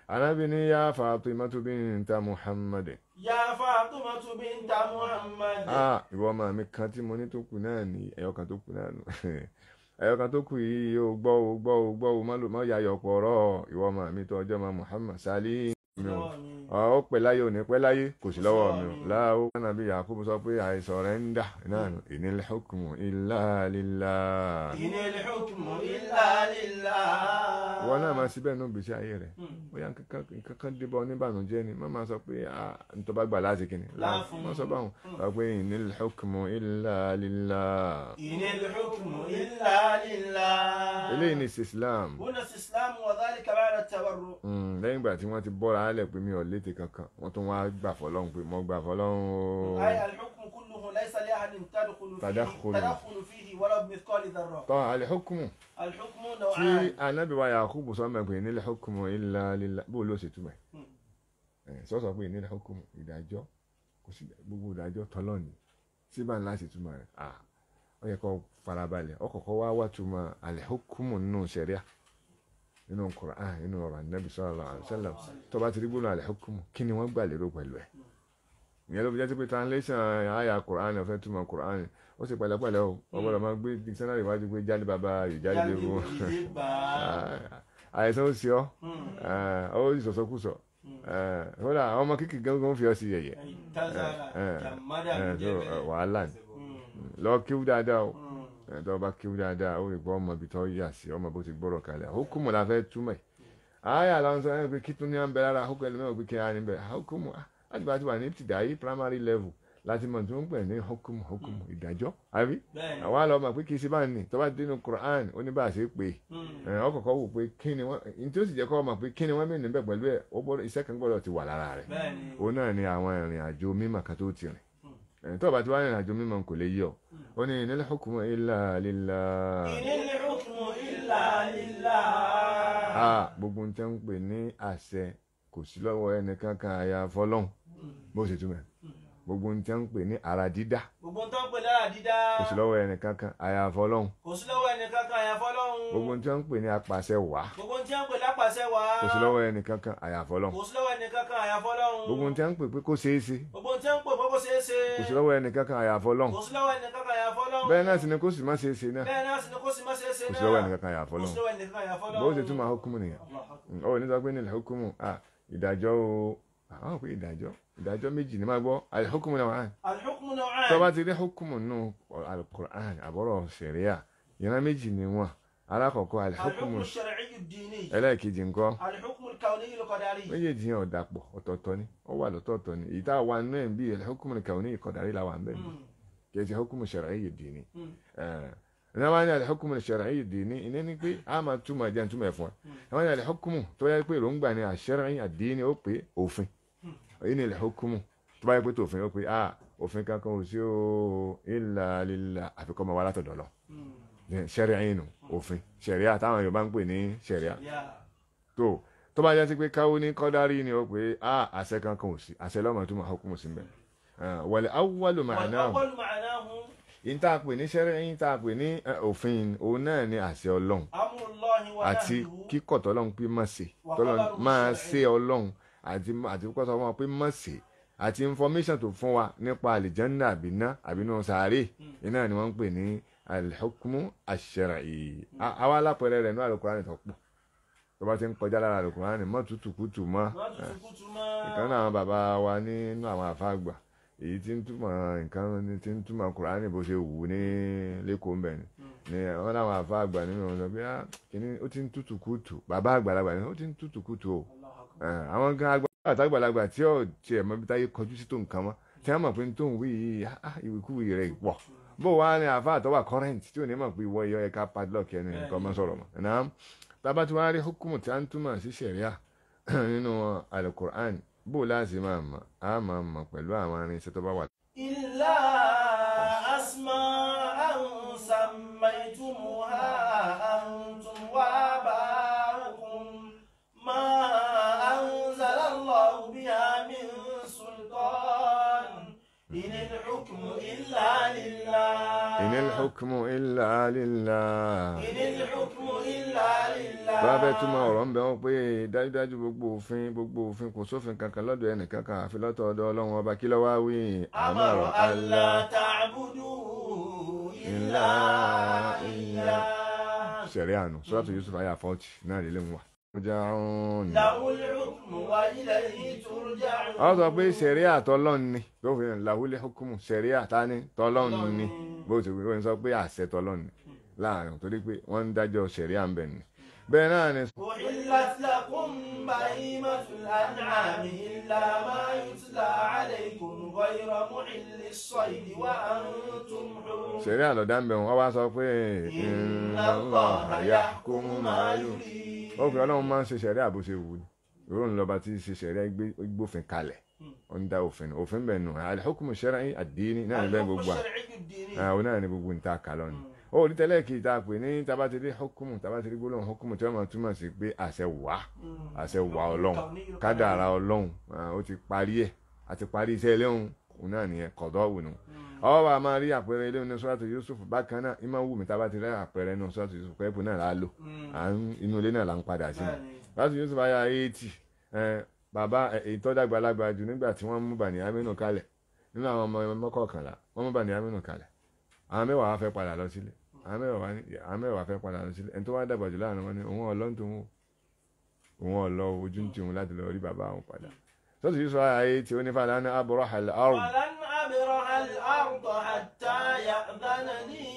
anábì ní yá Fatimatu binta Muhammad يا فاطمة بنت محمد ah ìwọ ọmọ mi kan tí mo ní tó kù náà ní ẹyọ kan tó kù náà nù ẹyọ kan tó kù yìí o gbọ́ o gbọ́ o gbọ́ o má lò má yà yọ̀ pọ̀rọ̀ ìwọ ọmọ mi tó ọjọ́ ma Muhammad sálí mi o ọ pẹ́ láyé òní pẹ́ láyé kò sí lọ́wọ́ mi o láwo nàbí Yakubu sọ pé àìsàn rẹ̀ ń dà náà nù inil hukmu illa lillah إن الحكم إلا لله wọn náà máa síbẹ̀ nù gbèsè ayé rẹ̀ bóyá nǹkan kan débọ̀ oníbànújẹ́ ni má máa sọ pé ah nítorí bá gbà láti kíni Láàfún. má sọ báwọn sọ pé inil hukmu illa lillah إن الحكم إلا لله eléyìí ni islam هنا استسلام وذلك بعد التبرؤ Mm, lẹ́yìn ìgbà tí wọ́n ti bọ́ra álẹ̀ pé mi ò létè kankan wọ́n tún wá gbà fọlọ́run pé mo gbà fọlọ́run o أي الحكم كله ليس لأحد تدخل فيه تدخل. تدخل فيه ولو بمثقال ذرة tọ́ alihukumu الحكم tí نوعان anabi wa yakubu sọ mẹ́pẹ́ ní alihukumu illa lillah bó ló ṣe túmọ̀ Mm. ẹ̀ sọ́sọ́ pé ní alihukumu ìdájọ́ kò sí gbogbo ìdájọ́ tọ́lọ́ọ̀nì síbà ńlá sì túmọ̀ rẹ̀ à ó yẹ kó farabalẹ̀ ó kọ́kọ́ wá wá túmọ̀ alihukumu nínú sẹ̀ríà nínú Qur'an nínú ọ̀rọ̀ anabi sallallahu alaihi wasallam tó bá ti rí gbóná alihukumu kí ni wọ́n gbà lérò pẹ̀lú ẹ̀ ìyẹn ló fi jẹ́ sí pé translation àyà Qur'an ọ̀fẹ́ túmọ̀ Qur'an ó sì pẹ̀lẹ́pẹ̀lẹ́ o ọgbọ́dọ̀ máa gbé dictionary wájú pé jáde bàbá ìjáde jáde léwu ìdè bá àìsàn ó sì ọ́ ó sì sọ̀sọ́kùsọ̀ kódà àwọn ọmọ kíkì gángan fi ọ sí yẹ̀yẹ́ tazara Eh, jamada Eh, so, jẹbẹ eh, wàhálà ni lọ kíw dáadáa o Eh, tó o bá kíw dáadáa ó lè gbọ́ ọmọ ibi tó yà sí ọmọ bó ti gbọ́rọ̀ kalẹ̀ hukumu la fẹ́ túmọ̀ ẹ̀ àyà làwọn sọ ẹ̀ pé kí tún ní à ń bẹ lára hukumu ẹlẹ́mẹ̀ pé kí á ní bẹ̀ hukumu ah, láti bá ti wà ní tìdáyé primary level láti mọ̀ tí wọ́n ń pè ní hukumu hukumu ìdájọ́ àbí bẹ́ẹ̀ni àwa lọ mọ̀ pé kì í ṣe bá ní tó bá dénú Quran ó ní bá a ṣe pé ẹ ọkọ̀ọ̀kọ̀ wò pé kí ni wọ́n ní tí ó sì jẹ́ kọ́ mọ̀ pé kí ni wọ́n mí níbẹ̀ pẹ̀lú ẹ̀ ó gbọ́dọ̀ iṣẹ́ kan gbọ́dọ̀ ti wà lára rẹ̀ bẹ́ẹ̀ni òun náà ni àwọn ìrìn àjò mímọ̀ kan tó ti rìn ẹ̀ tó bá ti wá ìrìn àjò mímọ̀ kò lè yí ọ ó ní inil hukmu illa lillah inil hukmu illa lillah a gbogbo nǹkan ń pè ní àṣẹ kò sí lọ́wọ́ ẹnìkan kan àyà fọlọ́hún bó ṣe túmọ̀ gbogbo nǹkan ń pè ní ara dídá gbogbo tó ń pè lára dídá kò sí lọ́wọ́ ẹnìkan kan àyà fọlọ́hún kò sí lọ́wọ́ ẹnìkan kan àyàfọ́ lọ́hùn gbogbo nǹkan ń pè ní apàṣẹ wàá gbogbo tí wọ́n pè lápàṣẹ wá kò sí lọ́wọ́ ẹnìkan kan àyà fọlọ́hún kò sí lọ́wọ́ ẹnìkan kan àyàfọ́ lọ́hùn gbogbo nǹkan ń pè pé kó ṣeé ṣe gbogbo tí wọ́n pè bọ́bọ́ ṣeé ṣe kò sí lọ́wọ́ ẹnìkan kan àyà fọlọ́hún kò sí lọ́wọ́ ẹnìkan kan àyàfọ́ lọ́hùn bẹ́ẹ̀ náà sì ni kó sì má ṣeé ṣe náà bẹ́ẹ̀ náà sì ni kò sí má ṣeé ṣe kò náà sí lọ́wọ́ ẹnìkan kan àyà kò sí fọlọ́hún lọ́wọ́ ẹnìkan kan àyàfọ́ bó lọ́hùn ṣe túmọ̀ hukumu nìyẹn Allahu Akbar. ó ní sọ pé nílẹ̀ hukumu ah ìdájọ́ o àwọn pé ìdájọ́ ìdájọ́ méjì ní máa gbọ́ alihukumu náà wà á al-hukmu naw'an tó bá ti rí hukumu nù alukur'an àbọ̀rọ̀ sẹ̀ríà ìran méjì ni wọn alákọ̀ọ́kọ́ al-hukmu alihukumu ash-shar'iyyu ad-dini ẹlẹ́ẹ̀kejì ńkọ́ al-hukmu al-kawniyyu al-qadari méjèèjì yẹn ò dàpọ̀ ọ̀tọ̀ọ̀tọ̀ ni ó wà lọ́tọ̀ọ̀tọ̀ ni ìta wà nínú ẹ̀ ń bí alihukumu kàwọn ní ìkọ̀dárí la wà ń bẹ̀ ni kì í ṣe hukumu shar'iyyu ad-dini ní wọ́n ní alihukumu shar'iyyu ad-dini ìní ni pé a máa túmọ̀ ẹ̀jẹ̀ túmọ̀ ẹ̀fọn ẹ̀ wọ́n ní alihukumu tó yẹ pé èròǹgbà ni ash-shar'iyyu ad-dini ó pé òfin èyí ni alihukumu tó bá yẹ pé tòfin ó pé a òfin kankan ò sí o illa lillah àfikọ́ ọmọ wa látọ̀dọ̀ lọ sẹ̀ríà nù òfin sẹ̀ríà táwọn Yorùbá ń pè ní sẹ̀ríà tó tó bá jẹ́ sí pé káwó ní kọ́dárí ni ó pé a àṣẹ kankan ò sí àṣẹ lọ́mọ tó máa hukumu sí mbẹ́ wal awwalu ma'nahu wal-awwal ma'nahu yìí tá a pè ní sẹ́rẹ́ yìí tá a pè ní eh, òfin òun náà ni àṣẹ ọlọ́run amrullahi wa àti nahyuhu kíkọ̀ tọ́lọ́run pé má ṣe Wa tọ́lọ́run khabaru máa shar'i. ṣe ọlọ́run àti àti kíkọ̀ tọ́lọ́run pé má ṣe àti information tó fún wa nípa àlìjánná àbíná àbínú sàárè iná ni wọ́n ń pè ní alḥukmu ash-shar'i A- àwa alápẹ̀rẹ̀ rẹ̀ ní àlùkùránì tó pọ̀ tó bá ti ń kọjá lára àlùkùránì mọ́ tutù kùtù mọ́ má tutù kùtù mọ́ ìkan náà àwọn bàbá wa nínú àwọn àfáàgbà èyí tí ń túmọ̀ nǹkan ní- tí ń túmọ̀ kùránì bó ṣe wù ní lẹ́kọ̀ọ́ mbẹ̀ ni ni wọ́n láwọn àfáàgbà nínú ọ̀nà bí i kíní ó ti ń tútù kùtù bàbá àgbàlagbà ni ó ti ń tútù kùtù o Allahu Akbar. Eh, àwọn gan àgbà àtàgbàlagbà tí ò tiẹ̀ mọ bí táyé kọjú sí tó nǹkan mọ́ tí wọ́n mọ̀ pé tó ń wí yìí ah, ìwìkúwì rẹ̀ pọ̀ bó wá ní àfa àtọ́wà current tí ò ní mọ̀ pé ìwọ ìyọ́ ẹ̀ka padlock ẹni nǹkan mọ́ sọ̀rọ̀ mọ́ ẹ̀nà tábà tí wọ́n á rí hukumu tí a ń túmọ̀ sí sẹ̀ríà nínú alukur'an bó láti máa mọ̀ á máa mọ̀ pẹ̀lú àwọn irinṣẹ́ tó bá wà. إلا أسماء سميتموها أنتم وآباؤكم ما أنزل الله بها من سلطان إن الحكم إلا لله in al-hukmu illa lillah إن الحكم إلا لله bá fẹ́ túmọ̀ ọ̀rọ̀ ń bẹ wọ́n pé dájúdájú gbogbo òfin gbogbo òfin kò sófin kankan lọ́dọ̀ ẹnì kankan àfi lọ́tọ̀ ọ̀dọ̀ ọlọ́run ọba kí ló wá wí أمر ألا تعبدوا إلا إياه sẹ̀rí àánú sọ́dọ̀tù Yusuf ayé àfọ́tì náà lè léwu wa. ọjà ọ̀hún ni. له الحكم وإليه ترجعون àwọn sọ pé sẹ̀rí àtọ́lọ́n ni tó fi hàn làwúlẹ̀ hukumu sẹ̀rí àtání tọ́lọ́n ni bó ti wí wọ́n sọ pé àṣẹ tọ́lọ́n ni láàrin torí pé wọ́n ń dájọ́ sẹ̀rí à ń bẹ̀ ni. bẹ́ẹ̀ náà ni أحلت لكم بهيمة الأنعام إلا ما يتلى عليكم غير محل الصيد وأنتم حرم sẹ̀rí àlọ́dá ń bẹ̀ wọ́n wá sọ pé إن الله يحكم ما يريد ó fi ọlọ́run máa ń ṣe sẹ̀rí àbúṣe wù ní ìròyìn lọ́ba tí ṣe sẹ̀rí gbófin kalẹ̀ ó ń dá òfin òfin bẹ̀ nù al-hukmu shar'i ad-dini náà ní bẹ́ẹ̀ الحكم gbogbo à الشرعي الديني àwọn náà ní gbogbo níta kàlọ́ ni ó rí tẹ́lẹ̀ kí ta pè ní tabatiri hukumu tabatiri gbólóhùn hukumu tí wọ́n máa túmọ̀ sí pé àṣẹ wà àṣẹ wà ọlọ́run kádàrá ọlọ́run ah, ó ti parí ẹ̀ àti parí iṣẹ́ ilé òun òun náà nìyẹn kọ̀dọ̀ wù nù. ọwọ́ wa máa rí àpẹẹrẹ ilé ní sọ́dọ̀tù Yusuf bákan náà ìmọ̀ wù mí tabatiri àpẹẹrẹ ní sọ́dọ̀tù Yusuf pẹ́ẹ́pù náà là á lò à ń- inú ilé náà là ń padà sí ni láti Yusuf ayá eighty bàbá èyí tó dàgbàlagbà jù nígbà tí wọ́n mú Bani Aminu kalẹ̀ nínú àwọn ọmọ mọ́kànlá wọ́n mú Bani Aminu kalẹ̀ àwọn mẹ́wàá wá fẹ́ padà lọ sílé àwọn mẹ́wàá wá ní àwọn mẹ́wàá fẹ́ padà lọ sílé ẹni tó wá dàgbà jù láàrin wọn ni òun ọlọ́run tó ń wò òun ọlọ́ ojú ń tiwọn láti lọ rí bàbá àwọn padà sọ́tù Yusuf ayé tí ó ní fàlà ní abọ́rọ̀ àlẹ́ àrùn ولن أبرح الأرض حتى يأذن لي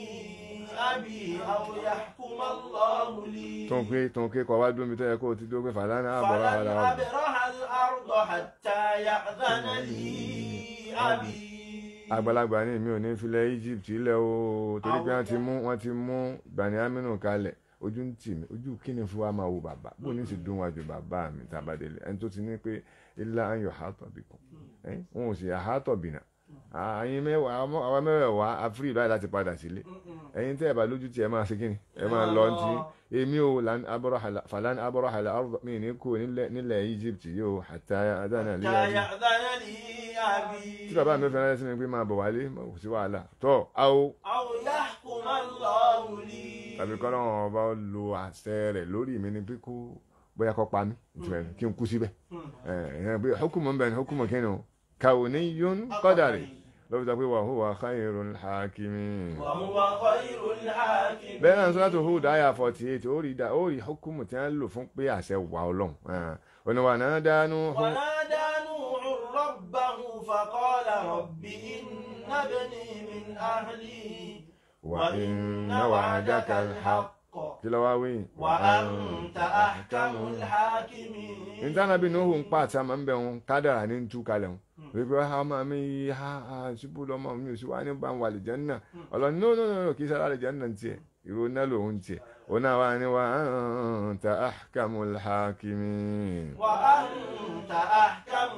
أبي أو يحكم الله لي tó ń pé tó ń ké kọ́ wá dúró mi tó yẹ kó o ti dúró pé fàlà ní abọ́rọ̀ فلن àlẹ́ àrùn أبرح الأرض حتى يأذن لي أبي àgbàlagbà ní mi ò ní filẹ̀ Egypt ilẹ̀ o torí pé wọ́n ti mú wọ́n ti mú Bani Aminu kalẹ̀ ojú ń tì mí ojú kí ni fún wa máa wo bàbá bó ní sì dún wájú bàbá mi tàbádélé ẹni tó ti ní pé ilá ayọ̀ àátọ̀ bì kù wọn ò sì àátọ̀ bìnà àyìn mẹ́wàá àwọn mẹ́wàá àfírí ìlú láti padà sílé ẹ̀yin tẹ́ ẹ̀ bá lójú tí ẹ máa ṣe kí ni ẹ máa lọ tí èmi ò fàlàn abọ́rọ̀ àlà àrùn mi ní kú nílẹ̀ nílẹ̀ Egypt yóò àtàyà àdáná lé حتى ayé يأذن لي أبي tí bàbá mi fẹ́ràn sí mi pé máa bọ̀ wálé kò sí wàhálà tọ́ àwọ̀ أو يحكم الله لي tàbí kọ́ lọ́wọ́ ọba ó lo àṣẹ rẹ̀ lórí mi ni pé kó bóyá kó pa mí ìtumọ̀ ẹ̀ kí n kú síbẹ̀ ẹ̀ bí hukumu ń bẹ̀ ni hukumu kí ni o kawniyun qadari ló fi sọ pé wa huwa khayrul hakimin. وهو خير الحاكمين bẹ́ẹ̀ náà sọ́dọ̀ Hud àyà forty eight ó rí da ó rí hukumu tí wọ́n lò fún pé àṣẹ wà ọlọ́run oníwà náà dánú ونادى نوح ربه فقال رب إن ابني من أهلي wà inna wa'daka al-haqq kí ló wá wí. وأنت أحكم الحاكمين ìtànàbí ní òun pa àti àmà ń bẹ̀ wọn kádàrà ní tú kalẹ̀ wọn wípé ha máa mi yí ha ha ṣubú lọ́mọ mi ò sí wá ní bá ń wà lè jẹ́ nà ọlọ́ni no no no kì í sára lè jẹ́ nà tiẹ̀ ìró náà lòun tiẹ̀ òun náà wá ní wa anta ahkamul hakimin. وأنت أحكم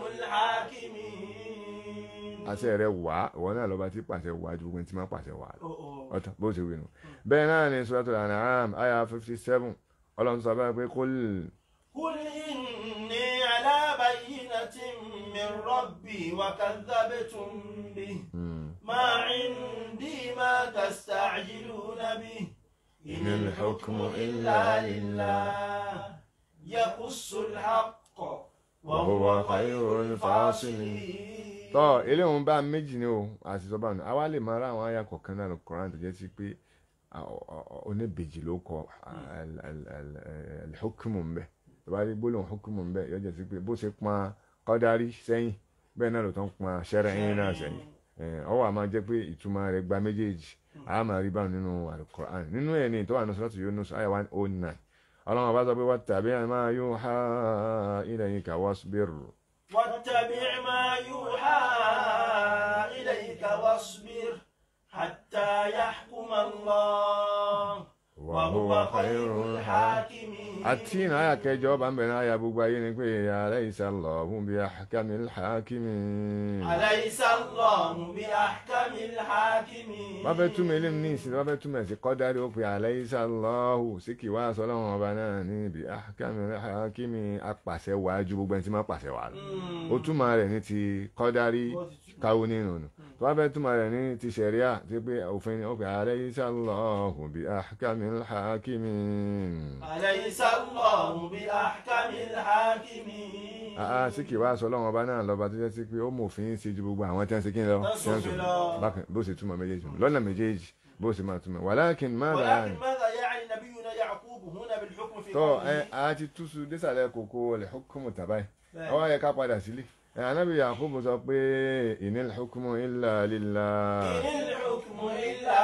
الحاكمين àṣẹ rẹ wá ìwọ náà lọ́ba tí pàṣẹ wá ju gbogbo tí máa pàṣẹ wá lọ أوه. ọ̀tọ̀ bó ṣe wí nù. bẹ́ẹ̀ náà ni suratul an'am aya fifty seven ọlọ́run sọ báyìí pé kul قل إني على بينة من ربي وكذبتم به ما عندي ما تستعجلون به إن الحكم إلا لله يقص الحق وهو خير الفاصلين tọ́ ilé òun bá méjì ni o àti sọ́ba nù àwa lè máa rá àwọn àyà kọ̀ọ̀kan náà lọ Kùránì tó jẹ́ sí pé oníbejì ló kọ alhukumu ń bẹ tó bá rí gbólóhùn hukumu ń bẹ yóò jẹ́ sí pé bó ṣe pọn kọ́dárí sẹ́yìn bẹ́ẹ̀ náà ló tán pọn ṣẹ́rẹ́yìn náà sẹ́yìn ọwọ́ àmọ́ jẹ́ pé ìtumọ̀ rẹ̀ gba méjèèjì àá máa rí báwọn nínú Al-Qur'an nínú ẹ̀ ní ìtọ́wà nusratu Yunus àyà one oh nine ọlọ́run ọba sọ pé wattabi' ma yuha ilayka wasbir. واتبع ما يوحى إليك واصبر حتى يحكم الله وهو خير الحاكمين àti ìnà àyà kẹjọ bá ń bẹ̀rẹ̀ àyà gbogbo ayé ni pé alaysa Allahu bi ahkamil hakimin. أليس الله بأحكم الحاكمين wọ́n fẹ́ túmọ̀ ilé ní ìsìn wọ́n fẹ́ túmọ̀ sí kọ́dárí ó pe alaysa Allahu sí kì wá sọ lọ́wọ́n ọba náà ní bi ahkamil hakimin apàṣẹ wájú gbogbo ẹni tí máa pàṣẹ wà lọ. ó túmọ̀ rẹ̀ ní ti kọ́dárí káwó nínú nù tó bá fẹ́ túmọ̀ rẹ̀ ní ti ṣẹ̀ríà tí pé òfin ó pè alaysa Allahu bi ahkamil hakimin. أليس الله بأحكم الحاكمين àá sí kì wá sọ ọlọ́run ọba náà lọ́ba tó jẹ́ sí pé ó mòfin ṣe ju gbogbo àwọn tí wọ́n ṣe kí n lọ Tán tí wọ́n ṣòfin ṣòfin. lọ. bákan bó ṣe túmọ̀ méjèèjì lọ́nà méjèèjì bó ṣe máa túmọ̀ walakin madha ولكن ماذا يعني نبينا يعقوب هنا بالحكم في tọ́ ẹ قوله a ti túṣu désàlẹ̀ kókó lè hukumu tàbáyì بẹ́ẹ̀. ọwọ́ yẹ ká padà sílé ẹ anábì Yakubu sọ pé inil hukmu illa lillah إن الحكم إلا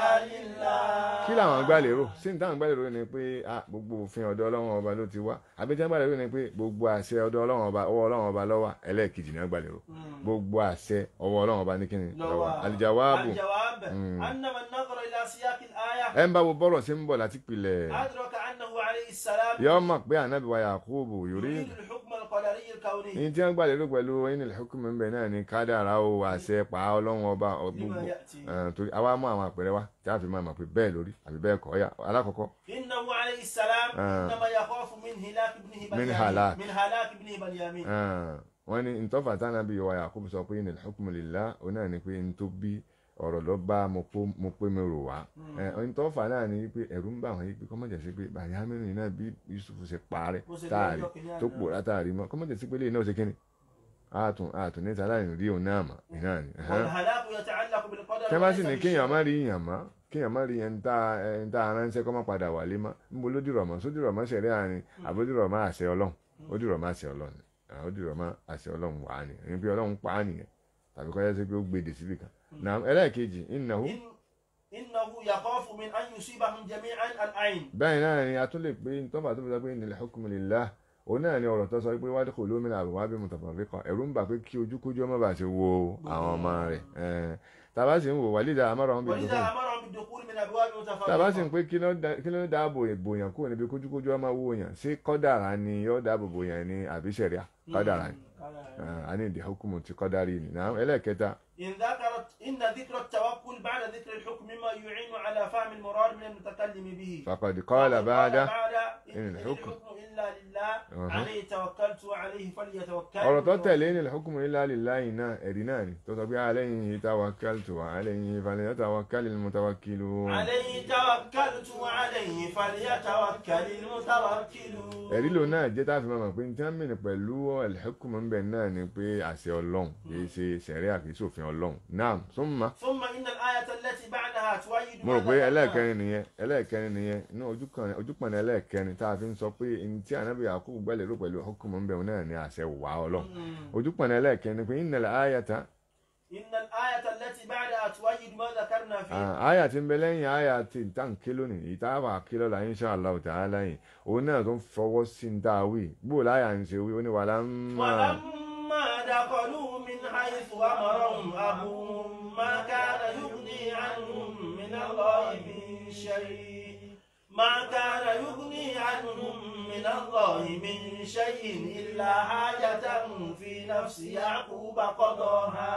لله kí làwọn gbà lérò sí ní táwọn gbà lérò ni pé ah, gbogbo òfin ọ̀dọ̀ ọlọ́run ọba ló ti wá àbí tí wọ́n gbà lérò ni pé gbogbo àṣẹ ọ̀dọ̀ ọlọ́run ọba ọwọ́ ọlọ́run ọba ló wà ẹlẹ́ẹ̀kejì ni wọ́n gbà lérò مم. gbogbo àṣẹ ọwọ́ ọlọ́run ọba ní kíni ló wà لو- alìjàwáàbù الجواب مم. أن من نظر إلى سياق الآية ẹ ń bá wo bọ́rọ̀ sí ń bọ̀ láti pilẹ̀ أدرك أنه عليه السلام yọ mọ̀ pé ànábì wa Yakubu yorí يريد الحكم القدري الكوني ní tí wọ́n gbà lérò pẹ̀lú inil hukmu ń bẹ náà ní kádàrá o àṣẹ pa ọlọ́run ọba ọ- لما gbogbo يأتي Eh, torí àwa mú àwọn àpẹẹrẹ wa tí a fi máa mọ̀ pé bẹ́ẹ̀ lórí àbí bẹ́ẹ̀ kọ́ ọ̀yà alákọ̀ọ́kọ́ إنه عليه السلام آه. إنما يخاف من هلاك ابنه من بنيامين هلاك. من هلاك ابنه بنيامين Ah, wọ́n ní ntọ́fà tánàbí wa Yakubu sọ pé inil hukmu lillah ó náà ní pé n tó bí ọ̀rọ̀ lọ bá mo pó- mo pé mi rò wá Eh, ntọ́fà náà ní pé ẹ̀rù ń bà wọ́n yí pé kọ́mọ̀jẹ̀ sí pé Bàyámínú náà bí Yusuf ṣe parẹ́ Bó ṣe táàrí lọ́jọ́ kìíní tó àná. pòórá táàrí mọ́ kọ́mọ̀jẹ̀ sí pé lè náà ṣe kíni àtún àtún ní sàlàyé rí òun náà mọ̀ iná ni. ẹ̀hẹ́n. والهلاك يتعلق بالقدر tẹ́ bá sì وليس ní kéèyàn بالشيء. má rí yàn mọ́ kéèyàn má rí yẹn tá ẹni tá aránṣẹ́ kọ́ má padà wálé mọ́ níbo ló dìrọ̀ mọ́ sódìrọ̀ mọ́ ṣẹ̀rí àárín àbódìrọ̀ mọ́ àṣẹ ọlọ́run ó dìrọ̀ mọ́ àṣẹ ọlọ́run ó dìrọ̀ mọ́ àṣẹ ọlọ́run wà á ní ẹni pé ọlọ́run pa á nìyẹn tàbí kọ́ yẹ sí pé ó gbèdè síbì kan náà ẹlẹ́ẹ̀kejì innahu إن إنه يخاف من أن يصيبهم جميعا العين bẹ́ẹ̀ náà ni a tún lè pé tọ́fà tó fi sọ pé inil hukmu lillah òun náà ni ọ̀rọ̀ tó sọ pé wadkhulu min abwabin mutafarriqa ẹ̀rù ń bà pé kí ojúkójú ọmọ bá ṣe wo àwọn ọmọ rẹ̀ ẹ̀ tàbá sì ń wò walidha amarahum bil ولذا أمرهم بالدخول من أبواب tàbá sì ń متفرقة pé kí ló dá- kí ló dáàbò bòyàn kúrò níbi kójúkójú ọmọ wo yàn ṣé kọ́dàrà ni yóò dáàbò bòyàn ní àbí ṣẹ̀ríà kọ́dàrà ni Ah, a ní ìdí hukumu ti kọ́dàrí ni náà ẹlẹ́ẹ̀kẹta إن ذكرت إن ذكر التوكل بعد ذكر الحكم مما يعين على فهم المراد من المتكلم به faqad qala ba'da إن إن الحكم الحكم إلا لله أها. عليه توكلت وعليه فليتوكل ọ̀rọ̀ tó tẹ̀lé ní hukumu illa lillahi náà ẹ̀rí náà ni tó sọ pé alayhi tawakkaltu wa alayhi falyatawakkalil mutawakkilun عليه توكلت وعليه فليتوكل المتوكلون ẹ̀rí ló náà jẹ́ tá a fi máa mọ̀ pé ní tí wọ́n mìíràn pẹ̀lú al-hukmu ń bẹ̀ náà ni pé àṣẹ ọlọ́run kì í ṣe ṣẹ̀ríà kì í ṣòfin ọlọ́run náà summa ثم إن الآية التي بعدها تؤيد mo rò ما pé ذكرنا. ẹlẹ́ẹ̀kẹrin nìyẹn ẹlẹ́ẹ̀kẹrin nìyẹn inú ojúkan- ojúpọ̀nà ẹlẹ́ẹ̀kẹrin tá a fi ń sọ pé ní tí ànábì Yakubu gbẹ́lẹ̀ rò pẹ̀lú hukumu ń bẹ̀ wọn náà ni àṣẹ wà ọlọ́run مم. ojúpọ̀nà ẹlẹ́ẹ̀kẹrin ni pé innal ayata إن الآية التي بعدها تؤيد ما ذكرنا فيه Ah, aya tí ń bẹ lẹ́yìn aya tí n tàn ké lónìí ìta wà ké lọ́la insha Allah ta'ala yìí òun náà tó ń fọwọ́ sí ń dáa wí bó láyà ń ṣe wí ó ní wàhálà ń máa ولما دخلوا من حيث أمرهم أبوهم ما كان يغني عنهم من الله من شيء ما كان يغني عنهم من الله من شيء إلا حاجة في نفس يعقوب قضاها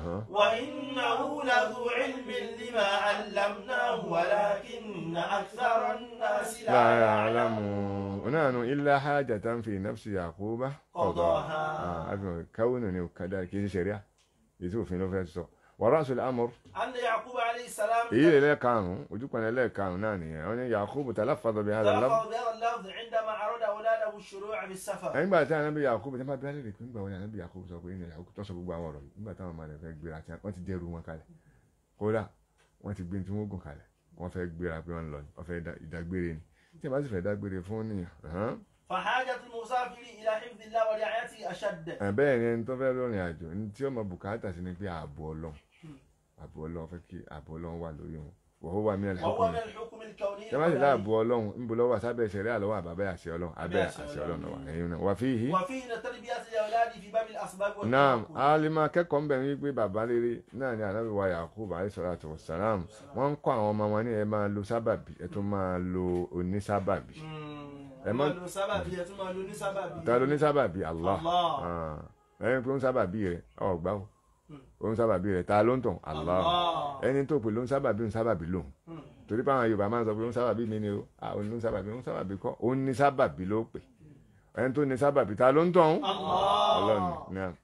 وإنه لذو علم لما علمناه ولكن أكثر الناس لا لا يعلمون يعلم نحن إلا حاجة في نفس يعقوب قضاها. آه، أبي كونني وكذا كذا شريعة يشوف في نفسه ورأس الأمر أن يعقوب عليه السلام èyí lè lẹ́ẹ̀karùn-ún ojúpọ̀nà ẹlẹ́ẹ̀karùn-ún náà nìyẹn wọ́n ní Yakubu talaffaza bihadha al-lafz تلفظ بهذا اللفظ عندما أراد أولاده الشروع بالسفر nígbà tí anabi Yakubu tí wọ́n bá bí alẹ́ rè pé nígbà wo ni anabi Yakubu sọ pé ní Yakubu tó sọ gbogbo àwọn ọ̀rọ̀ yìí nígbà táwọn ọmọ rẹ̀ fẹ́ gbéra tí wọ́n ti dẹ́rù wọn kalẹ̀ kódà wọ́n ti gbé tí wọ́n gùn kalẹ̀ wọ́n fẹ́ gbéra pé wọ́n lọ ni wọ́n fẹ́ dá- ìdágbére ni tí wọ́n bá sì fẹ́ dágbére fún nìyàn hàn فحاجة المسافر إلى حفظ الله ورعايته أشد án bẹ́ẹ̀ ni ẹni tó fẹ́ rọrìn àjò ní tí ó mọ bùkátà sí ni pé ààbò Ọlọ́run ààbò Ọlọ́run fẹ́ kí ààbò Ọlọ́run wà lórí wọn wọ́n wà mí وهو àlùkò من الحكم الكوني tí wọ́n sì láàbò Ọlọ́run ń bo lọ́wọ́ sábẹ́ ìṣẹ̀rẹ́ àlọ́wọ́ àbábẹ́ àṣẹ Ọlọ́run abẹ́ àṣẹ àṣẹ Ọlọ́run Ọlọ́run. lọ́wọ́ ẹ̀yin náà wà fi yìí. وفيه تربية الأولاد في باب الأسباب naam والتوكل alima akẹ́kọ̀ọ́ ń bẹ̀ wípé bàbá rere náà ni anabi wa Yakub alayhi salatu wa salam wọ́n ń kọ́ àwọn ọmọ wọn ní ẹ máa lo sábàbí ẹ tún máa lo onísábàbí ẹ Ẹ máa má- lo sábàbí ẹ tún máa lo ní sábàbí ta ló ní sábàbí Allah Allah. Ah. ẹni pé ó ń sábàbí rẹ ọgbà ó Hmm. ó ń sábàbí rẹ ta ló ń tàn Allah Allah. ẹni tó pè ló ń sábàbí ń sábàbí lòun Hmm. torí pé àwọn Yorùbá máa ń sọ pé ó ń sábàbí mi ni o ah ó ní ń sábàbí ó ń sábàbí kọ́ ó ní sábàbí ló pè ẹni tó ní sábàbí ta ló ń tàn Allah. ọlọ́run náà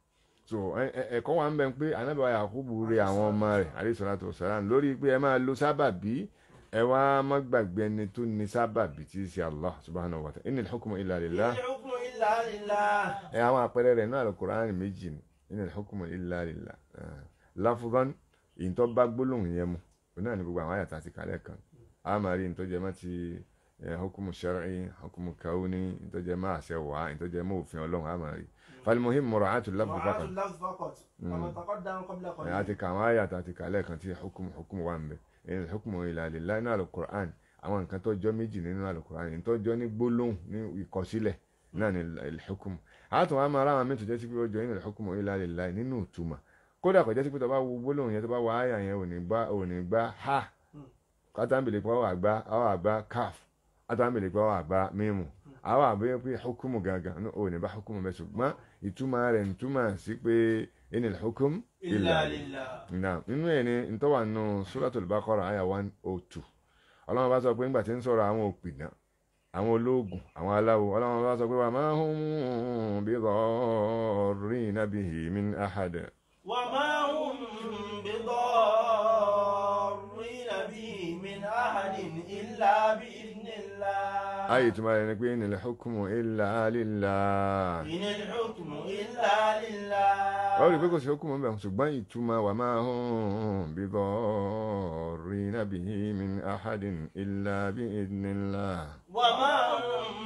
so ẹ- ẹ- ẹ̀kọ́ wa ń bẹ pé ànábì wa Yakubu rẹ àwọn ọmọ rẹ̀ alayhi salatu wassalam lórí pé ẹ máa lo sábàbí ẹ wá má gbàgbé ẹni tó ní sábàbí tí í ṣe Allah subhanahu wa ta'ala inil hukmu illa lillah الحكم إلا لله ẹ àwọn àpẹẹrẹ rẹ̀ náà Al-Qur'an méjì ni inil hukmu illa lillah Ah, lafzan ìyìntọ́ bá gbólóhùn yẹn mu òun náà ní gbogbo àwọn àyàtà àti kálẹ̀ kan a máa rí ìtọ́jẹ́ mọ́ ti eh, hukumu shar'i hukumu kauni ìtọ́jẹ́ mọ́ àṣẹ wà ìtọ́jẹ́ mọ́ òfin ọlọ́run a máa rí falmuhim mura'atu lafzi مراعاة faqat اللفظ فقط كما تقدم قبل Eh, قليل àti kàwọn àyàtà àti kálẹ̀ kan tí hukumu hukumu wà ń bẹ inil hukmu illa lillah nínú Al-Qur'an àwọn nǹkan tó jọ méjì nínú Al-Qur'an ìtọ́jọ́ ní gbólóhùn ní ìkọsílẹ̀ náà ní al-hukmu àtún wa máa ráwọn mẹ́tò jẹ́ sí pé ó jọ inil hukmu illa lillah nínú ìtumọ̀ kódà kò jẹ́ sí pé tó bá wo gbólóhùn yẹn tó bá wọ àyà yẹn ò ní gbá ò ní gbá ha kátàmbìlì pé àwọn àgbá àwọn àgbá kaf kátàmbìlì pé àwọn àgbá mímu àwọn àbẹ̀yẹ pé hukumu gangan ní ò ní bá hukumu bẹ́ẹ̀ ṣùgbọ́n ìtumọ̀ rẹ̀ ń túmọ̀ sí pé inil hukum إلا لله Naam, nínú ẹ̀ ni ntọ́wà nù Suratul Baqara àyà one oh two ọlọ́run bá sọ pé ńgbà tí ń sọ̀rọ̀ àwọn òpìdán àwọn ológun àwọn aláwo ọlọ́run bá sọ pé wa ma hum bidarrina bihi min ahad وما هم بضارين به من أحد إلا بإذن الله ayé ìtumọ̀ rẹ̀ ni pé inil hukmu illa lillah إن الحكم إلا لله ó rí i pé kò sí hukumu bẹ́ẹ̀ ṣùgbọ́n ìtumọ̀ wa ma hum bidarrina bihi min ahadin illa bi idhnillah وما هم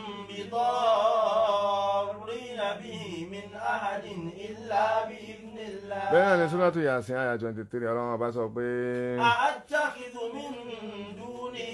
بضارين به من أحد إلا بإذن الله bẹ́ẹ̀ náà ni Suratu Yasin àyà twenty three ọlọ́run bá sọ pé. أأتخذ من دونه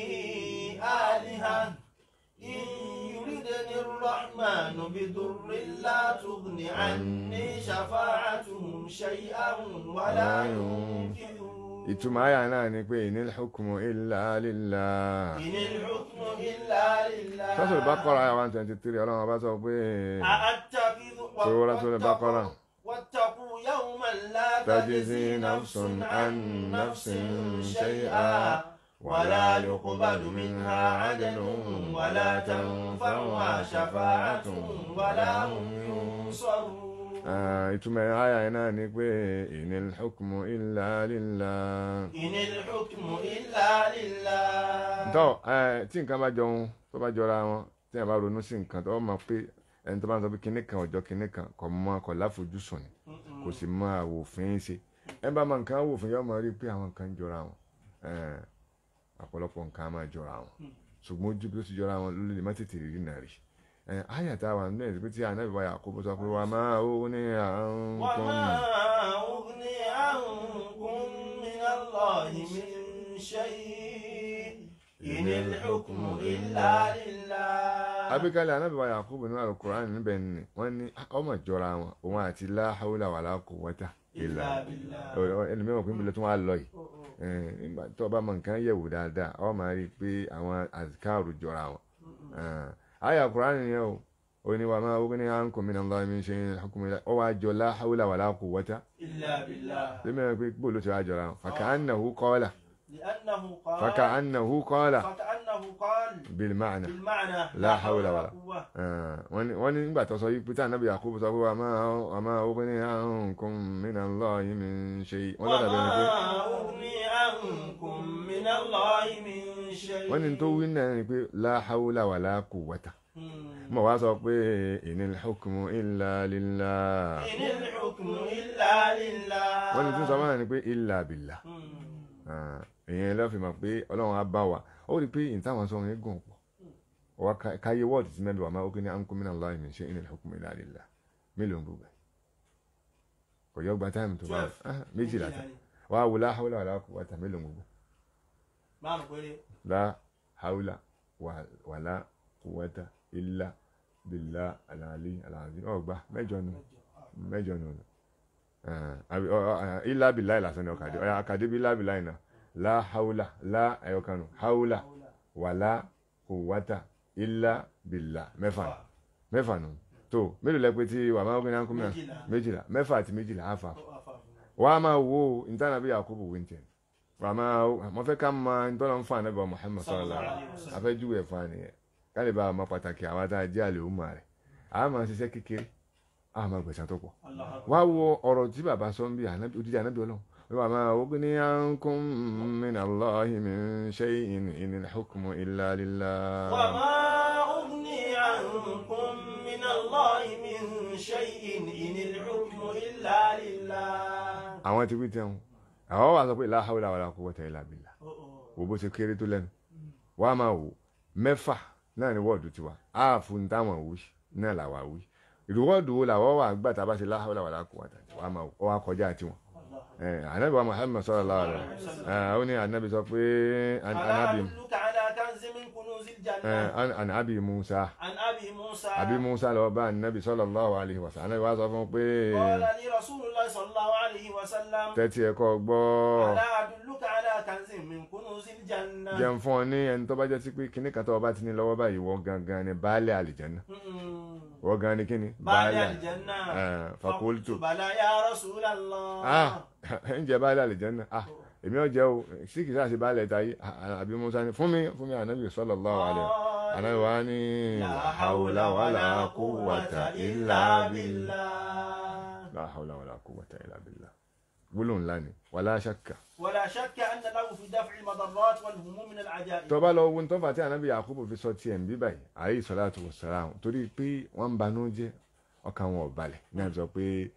آلهة إن يردني الرحمن بضر لا تغن عني شفاعتهم شيئا ولا ينقذون ìtumọ̀ àyà náà ni pé inil hukmu illa lillah. إن الحكم إلا لله Suratul Baqara àyà one twenty three ọlọ́run bá sọ pé. أأتخذ Suratul Baqara. واتقوا يوما لا تجزي نفس عن نفس شيئا ولا يقبل منها عدل ولا تنفعها شفاعة ولا هم ينصرون Ah, ìtumọ̀ àyà yẹn náà ni pé inil hukmu illa lillah. إن الحكم إلا لله Ntọ́ ẹ, tí nǹkan bá jọun tó bá jọra wọn tí yẹn bá ronú sí nǹkan tó mọ̀ pé ẹni tó bá ń sọ pé kinní kan ọjọ́ kinní kan kò mọ kò láfojúsùn ni kò sì mọ àwòfin ṣe ẹ bá mọ nǹkan àwòfin yóò máa rí pé àwọn nǹkan jọra wọn Eh, ọ̀pọ̀lọpọ̀ nǹkan á máa jọra wọn ṣùgbọ́n ojú bí ó ti jọra wọn ló lè má tètè rí náà rí àyà tá a wà nínú ẹ̀ pé tí ànábì wa Yakubu sọ pé wà máa ó ní àrùn kan وما أغني عنكم من الله من شيء إن الحكم إلا لله abíkálẹ̀ ànábì wa Yakubu nínú Al-Qur'an níbẹ̀ ni wọ́n ní ọmọ ìjọra wọn òun àti la hawla wala quwwata illa إلا بالله ẹni mẹ́wọ̀n pín bilẹ̀ tó wà lọ yìí Eh, nígbà tó o bá mọ nǹkan yẹ̀wò dáadáa ọ máa rí i pé àwọn azikaru jọra wọn Eh, àyà Kùránì yẹn o ó ní wa ma ughni ankum minallahi min shay'in hukmu illa ọ wá jọ la hawla wala quwwata إلا بالله ṣé mẹ́wọ̀n pé bó ló ti wá jọra wọn faka'annahu qala لأنه قال faka'annahu qala فكأنه قال bil ma'na بالمعنى لا حول ولا قوة Eh, wọ́n ní- wọ́n ní nígbà tó sọ yìí pé tí ànábì Yakubu sọ pé wa ma wa ma ughni ankum minallahi min shay'in wọ́n lọ́dà bẹ́ẹ̀ ni pé وما أغني عنكم من الله من شيء wọ́n ní tó wí náà ni pé la hawla wala quwwata مم. mo wá sọ pé inil hukmu illa lillah إن الحكم إلا لله wọ́n ní tí ń sọ máa ní pé illa billah مم. Ah, ìyẹn lọ́ fi mọ̀ pé ọlọ́run á bá wa ó rí i pé ìtàwọn sọ yẹn gùn pọ̀ wá ká- káyé wọ́ọ̀dù tí mẹ́bí wà máa ó kí ní ankum minallahi min shay'in inil hukmu illa lillah mélòó ń gbogbo ẹ̀ kò yọ gba táìmù tó bá Twelve. Ah, méjìlá tán wá wò la hawla wala quwwata mélòó ń gbogbo máa ń péré la hawla wa- wala quwwata illa billah al-ali al-azim ọgbà mẹ́jọ nù mẹ́jọ nù àbí ọ ọ ilá bìlá ìlàsán ni ọkàdé ọyà àkàdé bí lábìlá ìnà lá haúlà lá ẹyọkanu haúlà wàlá kùwátà ilá bìlá mẹ́fà nù mẹ́fà nù tó mélòó lẹ́pẹ́ tí wà máa ń gbé kúmíà Méjìlá. méjìlá mẹ́fà àti méjìlá àfà Ó wà fáfún. wà á máa wo ìtànà bí Yakubu wíńtẹ̀ wà á máa mo fẹ́ ká máa ń tọ́lọ́ ń fa ànábì Muhammad sallallahu alaihi wasallam afẹ́jú ẹ̀ fa nìyẹn ká lè bá a máa pàtàkì àwọn tá a jẹ́ àlè òmà rẹ̀ a máa ṣiṣẹ́ kékeré a máa gbẹ̀san tó pọ̀ Allah akbar. wá wo ọ̀rọ̀ tí bàbá sọ ń bí ànábì- odidi ànábì ọlọ́run wọ́n wà máa wọ́n ní ankum min Allahi min shay'in inil hukmu illa lillah. وما أغني عنكم من الله من شيء إن الحكم إلا لله àwọn ti wí tẹ́wọ̀n àwọn wà sọ pé la hawla wala quwwata illa billah Oh, oh. wo bó ṣe kéré tó lẹ́nu wàá máa wò mẹ́fà náà ni wọ́ọ̀dù tiwa áàfù ń táwọn wí náà làwà wí ìrúwọ́ọ̀dù wo làwọ́ wà gbà tá a bá ṣe la hawla wala quwwata wàá máa wò ọ wá kọjá tiwọn. Allah. anabi wa muhammad sallallahu alaihi wasallam ó ní anabi sọ pé an- ألا anabi أدلك على كنز من كنوز eh, الجنة an- an abi musa عن أبي موسى abi musa lọ bá anabi sallallahu alaihi wasallam anabi wa sọ fún un pé قال لي رسول الله صلى الله عليه وسلم tẹ́tí ẹ̀kọ́ gbọ́ ألا أدلك على كنز من كنوز الجنة jẹun fún ọ ní ẹni tó bá jẹ́ sí pé kíní kan tó o bá ti ní lọ́wọ́ báyìí wọ́n gangan ni baálé àlìjẹ́nà Mm. wọ́n gan ni kíni بعد الجنة Eh, fakultu بلى يا رسول الله ah ń jẹ baálé àlìjẹ́nà ah èmi ò jẹ́ o sí kìí sáà sí baálé táyé àbí musa ni fún mi fún mi anabi sallallahu alaihi wasallam anabi wa ni لا la hawla wala quwwata illa billah la hawla wala quwwata illa billah gbólóhùn ńlá ni wàlá ṣàkà ولا شك أن له في دفع المضرات والهموم من العجائب tó bá lọ wo tó fà tí anabi yakubu fi sọ tiẹ̀ ń bí báyìí alayhi salatu wassalam torí pé wọ́n ń banú jẹ́ ọkàn wọn ò balẹ̀ ní àjọ pé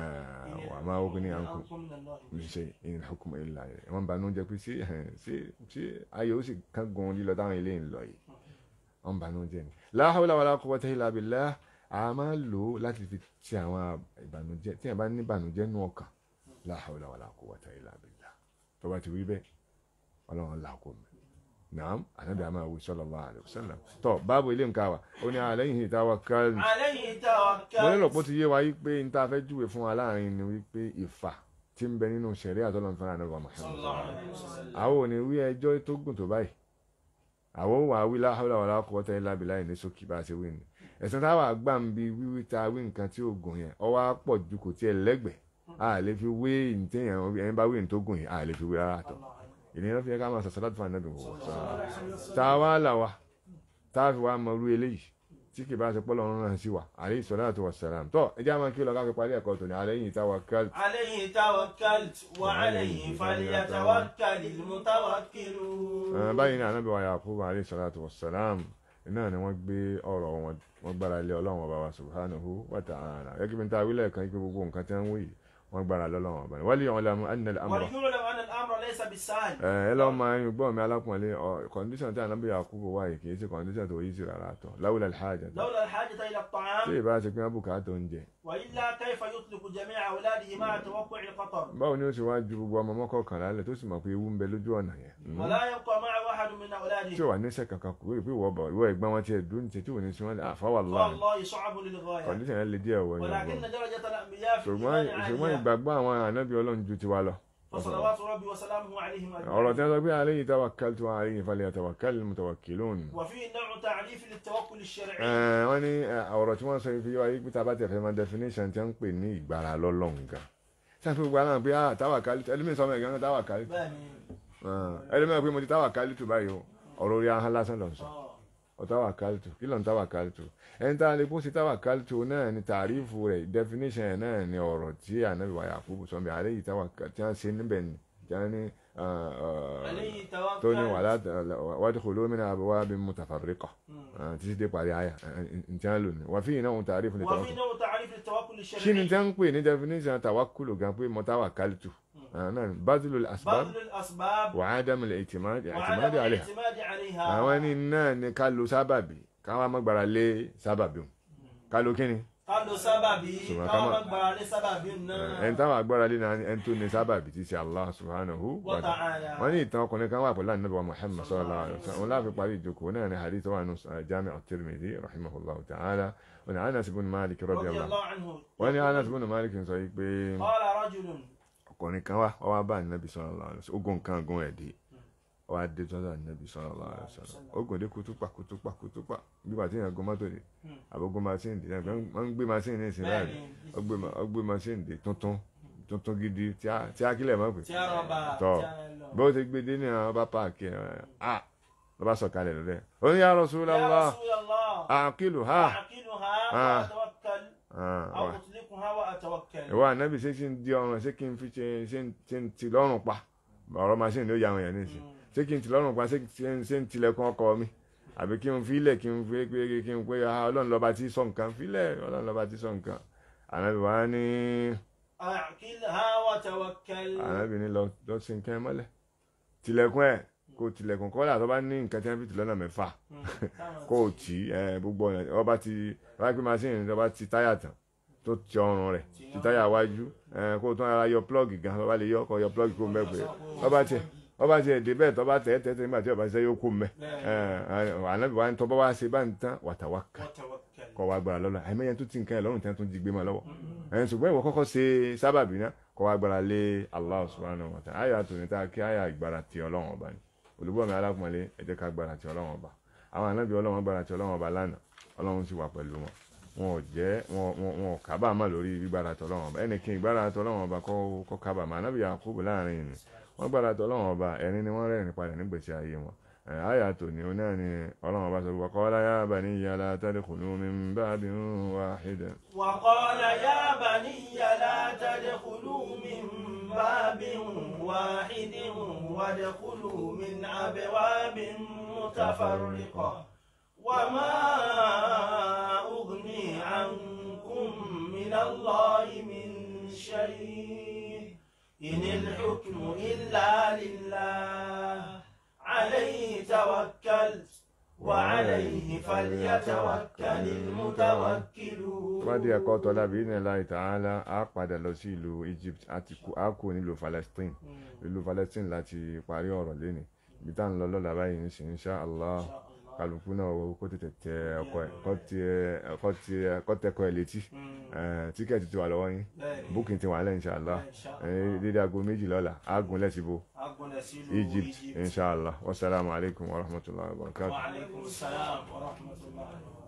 wà máa wọ́n ní àǹkù أنكم من الله ní ṣe in hukmu illa lillah wọ́n ń banú jẹ́ pé sí sí sí ayé ó sì kángun lílọ táwọn ilé ń lọ yìí wọ́n ń banú jẹ́ ni la hawla wala quwwata illa billah a máa lò ó láti fi ti àwọn ìbànújẹ́ tí a bá ní ìbànújẹ́ nú ọkàn la hawla wala quwwata illa billah tó bá ti wí bẹ́ẹ̀ ọlọ́run làkó mi naam anabi ama awi sallallahu alayhi wa sallam tó báàbò ilé nǹkan wa ó ní alayhi tawakkaltu عليه mo nílò توكل pé ó ti yé wa yí pé n ta fẹ́ júwe fún wa láàrin ni wípé ìfà tí ń bẹ nínú sẹ̀rí àtọ́lọ́n fún ànábì صلى Muhammad الله عليه وسلم àwọn ò ní wí ẹjọ́ tó gùn tó báyìí àwọn ò wà wí la hawla wala quwwata illa billahi ní sókè bá a ṣe wí ni ẹ̀sìn táwa gbà ń bi wíwí ta wí nǹkan tí ó gùn yẹn ọwọ́ á pọ̀ ju kò tiẹ̀ lẹ́gbẹ̀ẹ́ a lè fi wé ìtẹ̀yàn ẹni bá wí ní tó gùn yìí a lè fi wé rárá tọ̀ ìnira fi yẹ ká máa sọ̀sọ̀ láti fún ànábì wọ̀ tá a wá là wa tá a fi wá mọ irú eléyìí tí kì bá ṣe pọ́ lọ́run náà sí wa alayhi salatu wassalam tọ́ ẹ jẹ́ àwọn kí lọ ká fi parí ẹ̀kọ́ tòní alayhi tawakkaltu عليه توكلت وعليه فليتوكل المتوكلون Eh, báyìí ní ànábì wa Yakubu alayhi salatu wassalam iná ni wọ́n gbé ọ̀rọ̀ wọn wọ́n gbára lé ọlọ́run ọba wa subhanahu wa ta'ala gẹ́gẹ́ bí n ta wílẹ̀ kan pé gbogbo nǹkan tí wọ́n wí yìí wọ́n gbára lé ọlọ́run ọba ni wal ya'lamu anna al-amra وليعلم أن الأمر ليس بالسهل ẹ ẹ lọ́ máa ń gbọ́ mi alápọ̀nlé kọ́ndíṣàn tí ànábì Yakubu wà yìí kì í ṣe kọ́ndíṣàn tó yí sí rárá tọ̀ lawla al-haja لولا الحاجة إلى tí الطعام ìbá ṣe pé wọ́n bùkátà oúnjẹ وإلا كيف يطلق جميع أولاده مع توقع الخطر báwo ni ó ṣe wá ju gbogbo ọmọ mọ́kànlá lẹ̀ tó sì mọ̀ pé ewu ń bẹ lójú ọ̀nà yẹn Mm. ولا يبقى معه أحد من tí أولاده ò wà níṣẹ́ kankan kúrò pé ìwọ bọ̀ ìwọ ẹ̀gbọ́n wọn tiẹ̀ dùn tí ò ní sí wọn àfáwàlá والله صعب للغاية kọ́ndíṣàn yẹn le díẹ̀ wọ̀ yẹn ولكن gbọ́ درجة الأنبياء في ṣùgbọ́n الإيمان ṣùgbọ́n عالية ìgbàgbọ́ àwọn ànábì ọlọ́run ju tiwa lọ. فصلوات ربي وسلامه عليهم ọ̀rọ̀ tí أجمعين wọ́n sọ pé alayhi tawakkaltu wa alayhi falyatawakkalil mutawakkilun. وفيه نوع تعريف للتوكل الشرعي Ẹ̀, wọ́n ní ẹ̀, ọ̀rọ̀ tí wọ́n sọ fi wáyé pé tábà tẹ̀fẹ́ máa definition tí wọ́n ń pè ní ìgbára lọ́lọ́run gan. sáà fún gbogbo àná pé ah tawakkaltu ẹlẹ́mìí sọmọ ẹ̀gán tawakkaltu. بني ẹlẹ́mìí pé mo ti tawakkaltu báyìí o ọ̀rọ̀ orí ahọ́n lásán lọ sọ. آه. ọ tawakkaltu kí ló ń tawakkaltu ẹni tá a lè kó sí tawakkaltu náà ni tàrífù rẹ̀ definition ẹ̀ náà ni ọ̀rọ̀ tí ànábì wa Yakubu sọ bí alayhi tawakkaltu tí wọ́n ṣe níbẹ̀ ni tí wọ́n ní عليه tó ní توكل wàlá wadkhulu min abwabin mutafarriqa مم. títí dé parí àyà ntí wọ́n lò ní wà fíyìn náà tàrífù ní وفيه tawakkul نوع تعريف للتوكل kí ni الشرعي tí wọ́n ń pè ní definition tawakkulu gan pé mo tawakkaltu náà ni badlul asbab بذل الأسباب wa adamul i'timad i'timad وعدم alayha الاعتماد عليها àwọn ní náà ni ká lo sábàbí káwọn má gbára lé sábàbí o ká lo kíni قالوا سببي سبحان كما الله. مقبل لسبب ẹni táwọn agbára lé náà ni ẹni tó ní sábàbí ti ṣe Allah subhanahu wa ta'ala وتعالى wọ́n ní ìtàn ọkùnrin kan wà pẹ̀lú ànábì wa Muhammad sallallahu alaihi wasallam òun láàfin parí ìjókòó náà ní hadith wà nù Jami' at-Tirmidhi rahimahullah ta'ala wọn ni Anas ibn Malik رضي radiyallahu الله عنه wọ́n ní Anas ibn Malik sọ yìí pé قال رجل ọkùnrin kan wá wọ́n wá bá ànábì sallallahu alaihi wasallam ogun kan gun ẹ̀ dé wọ́n á dé tọ́jú ànábì sallallahu alaihi wasallam ogun dé kutupa kutupa kutupa bí bàtí yẹn gun mọ́tò dé àbógun machine dé wọ́n ń gbé machine ní ìsìn láàrin بني ọgbẹ́ ma- ọgbẹ́ machine dé tuntun tuntun gidi tí a tí a kílẹ̀ mọ́ pé تياربا tọ́ تيارلو. bó ti gbé dé ní àwọn bá páàkì ẹ̀ ah ló bá sọ̀kalẹ̀ lọ́dẹ̀ ó ní ya Rasulullah يا رسول الله àkìlù ha أعقلها آه. وأتوكل Ah, أو wa- أطلقها ìwọ ànábì ṣé kí n di ọrùn ṣé kí n fi ṣe ṣé n- ṣé n ti lọ́rùn pa ọ̀rọ̀ machine ló ya àwọn èèyàn nísìn ṣé kí n ti lọ́rùn pa ṣé ṣé n- ṣé n tilẹ̀kùn ọkọ mi àbí kí n filẹ̀ kí n fi pé kí n pé ah, ọlọ́run lọ́ba tí sọ nǹkan filẹ̀ ọlọ́run lọ́ba tí sọ nǹkan ànábì wa ní أعقلها وتوكل ànábì ní lọ lọ sí nǹkan ẹ mọ́lẹ̀ tilẹ̀kùn ẹ̀ kó tilẹ̀kùn kọ́lá tó bá ní nǹkan tí wọ́n fi tì lọ́nà mẹ́fà kó o tì í ẹ gbogbo ọ̀nà ọba ti ọba pé machine ọba ti táyà tán tó ti ọrùn rẹ̀ ti táyà wájú ẹ kó o tún ara yọ plọ́ọ̀gì gan ọba lè yọ ọkọ̀ yọ plọ́ọ̀gì kó o mẹ́ pé ọba tiẹ̀ ọba tiẹ̀ dé bẹ́ẹ̀ tọ́ba tẹ̀ tẹ̀ tẹ̀ nígbà tí ọba ṣiṣẹ́ yóò kó o mẹ́ ẹ ànábì wa ń tọ́ bá wá ṣe bá ń tán wàtàwákà وتوكل kọ́ wa gbára lọ́la àìmọye tó ti nǹkan ẹ̀ lọ́rùn tí wọ́n tún jí gbé máa lọ́wọ́ ẹ̀yìn ṣùgbọ́n ìwọ kọ́kọ́ ṣe sábàbí náà kọ́ wa gbára lé Allah subhanahu wa ta'ala àyà tòní tá a kí àyà ìgbára ti ọlọ́run ọba ni olùgbọ́ mi alákùnmọ́lé ẹ jẹ́ ká gbára ti ọlọ́run ọba àwọn ànábì ọlọ́run gbára ti ọlọ́run ọba lánàá ọlọ́run sì wà pẹ̀lú wọn wọn ò jẹ́ wọn wọn- wọn ò kábàámọ̀ lórí gbígbára ti ọlọ́run ọba ẹnì kí gbára ti ọlọ́run ọba kọ́ kọ́ kábàámọ̀ ànábì Yakubu láàrin ìní wọ́n gbára ti ọlọ́run ọba ẹ̀rín ni wọ́n rẹ́rìn padà nígbèsí ayé wọn àyà tòní ó náà ni ọlọ́run ọba sọ pé qala ya baniyya la tadkhulu min babin wahid وقال يا بني لا تدخلوا من باب واحد وادخلوا من أبواب متفرقة وما أغني عنكم من الله من شيء إن الحكم إلا لله عليه توكلت وعليه فليتوكل المتوكلون tó bá dé ẹ̀kọ́ tọ́lá bí ní láì tààlà á padà lọ sí ìlú Egypt àti kú á kú nílùú Palestine ìlú Palestine láti parí ọ̀rọ̀ lẹ́nìí ibi tá à ń lọ lọ́la báyìí ní sìn insha Allah kálukú náà wo kó tètè tẹ ọkọ ẹ kó tẹ kó tẹ kó tẹ ọkọ ẹ létí Eh, tíkẹ́ẹ̀tì ti wà lọ́wọ́ yín booking ti wà lẹ́ insha Allah Eh, dédé aago méjì lọ́la á gùn lẹ́sìbò Egypt insha Allah wasalaamu alaykum wa rahmatulahi wa barakatuh. وعليكم السلام ورحمة الله وبركاته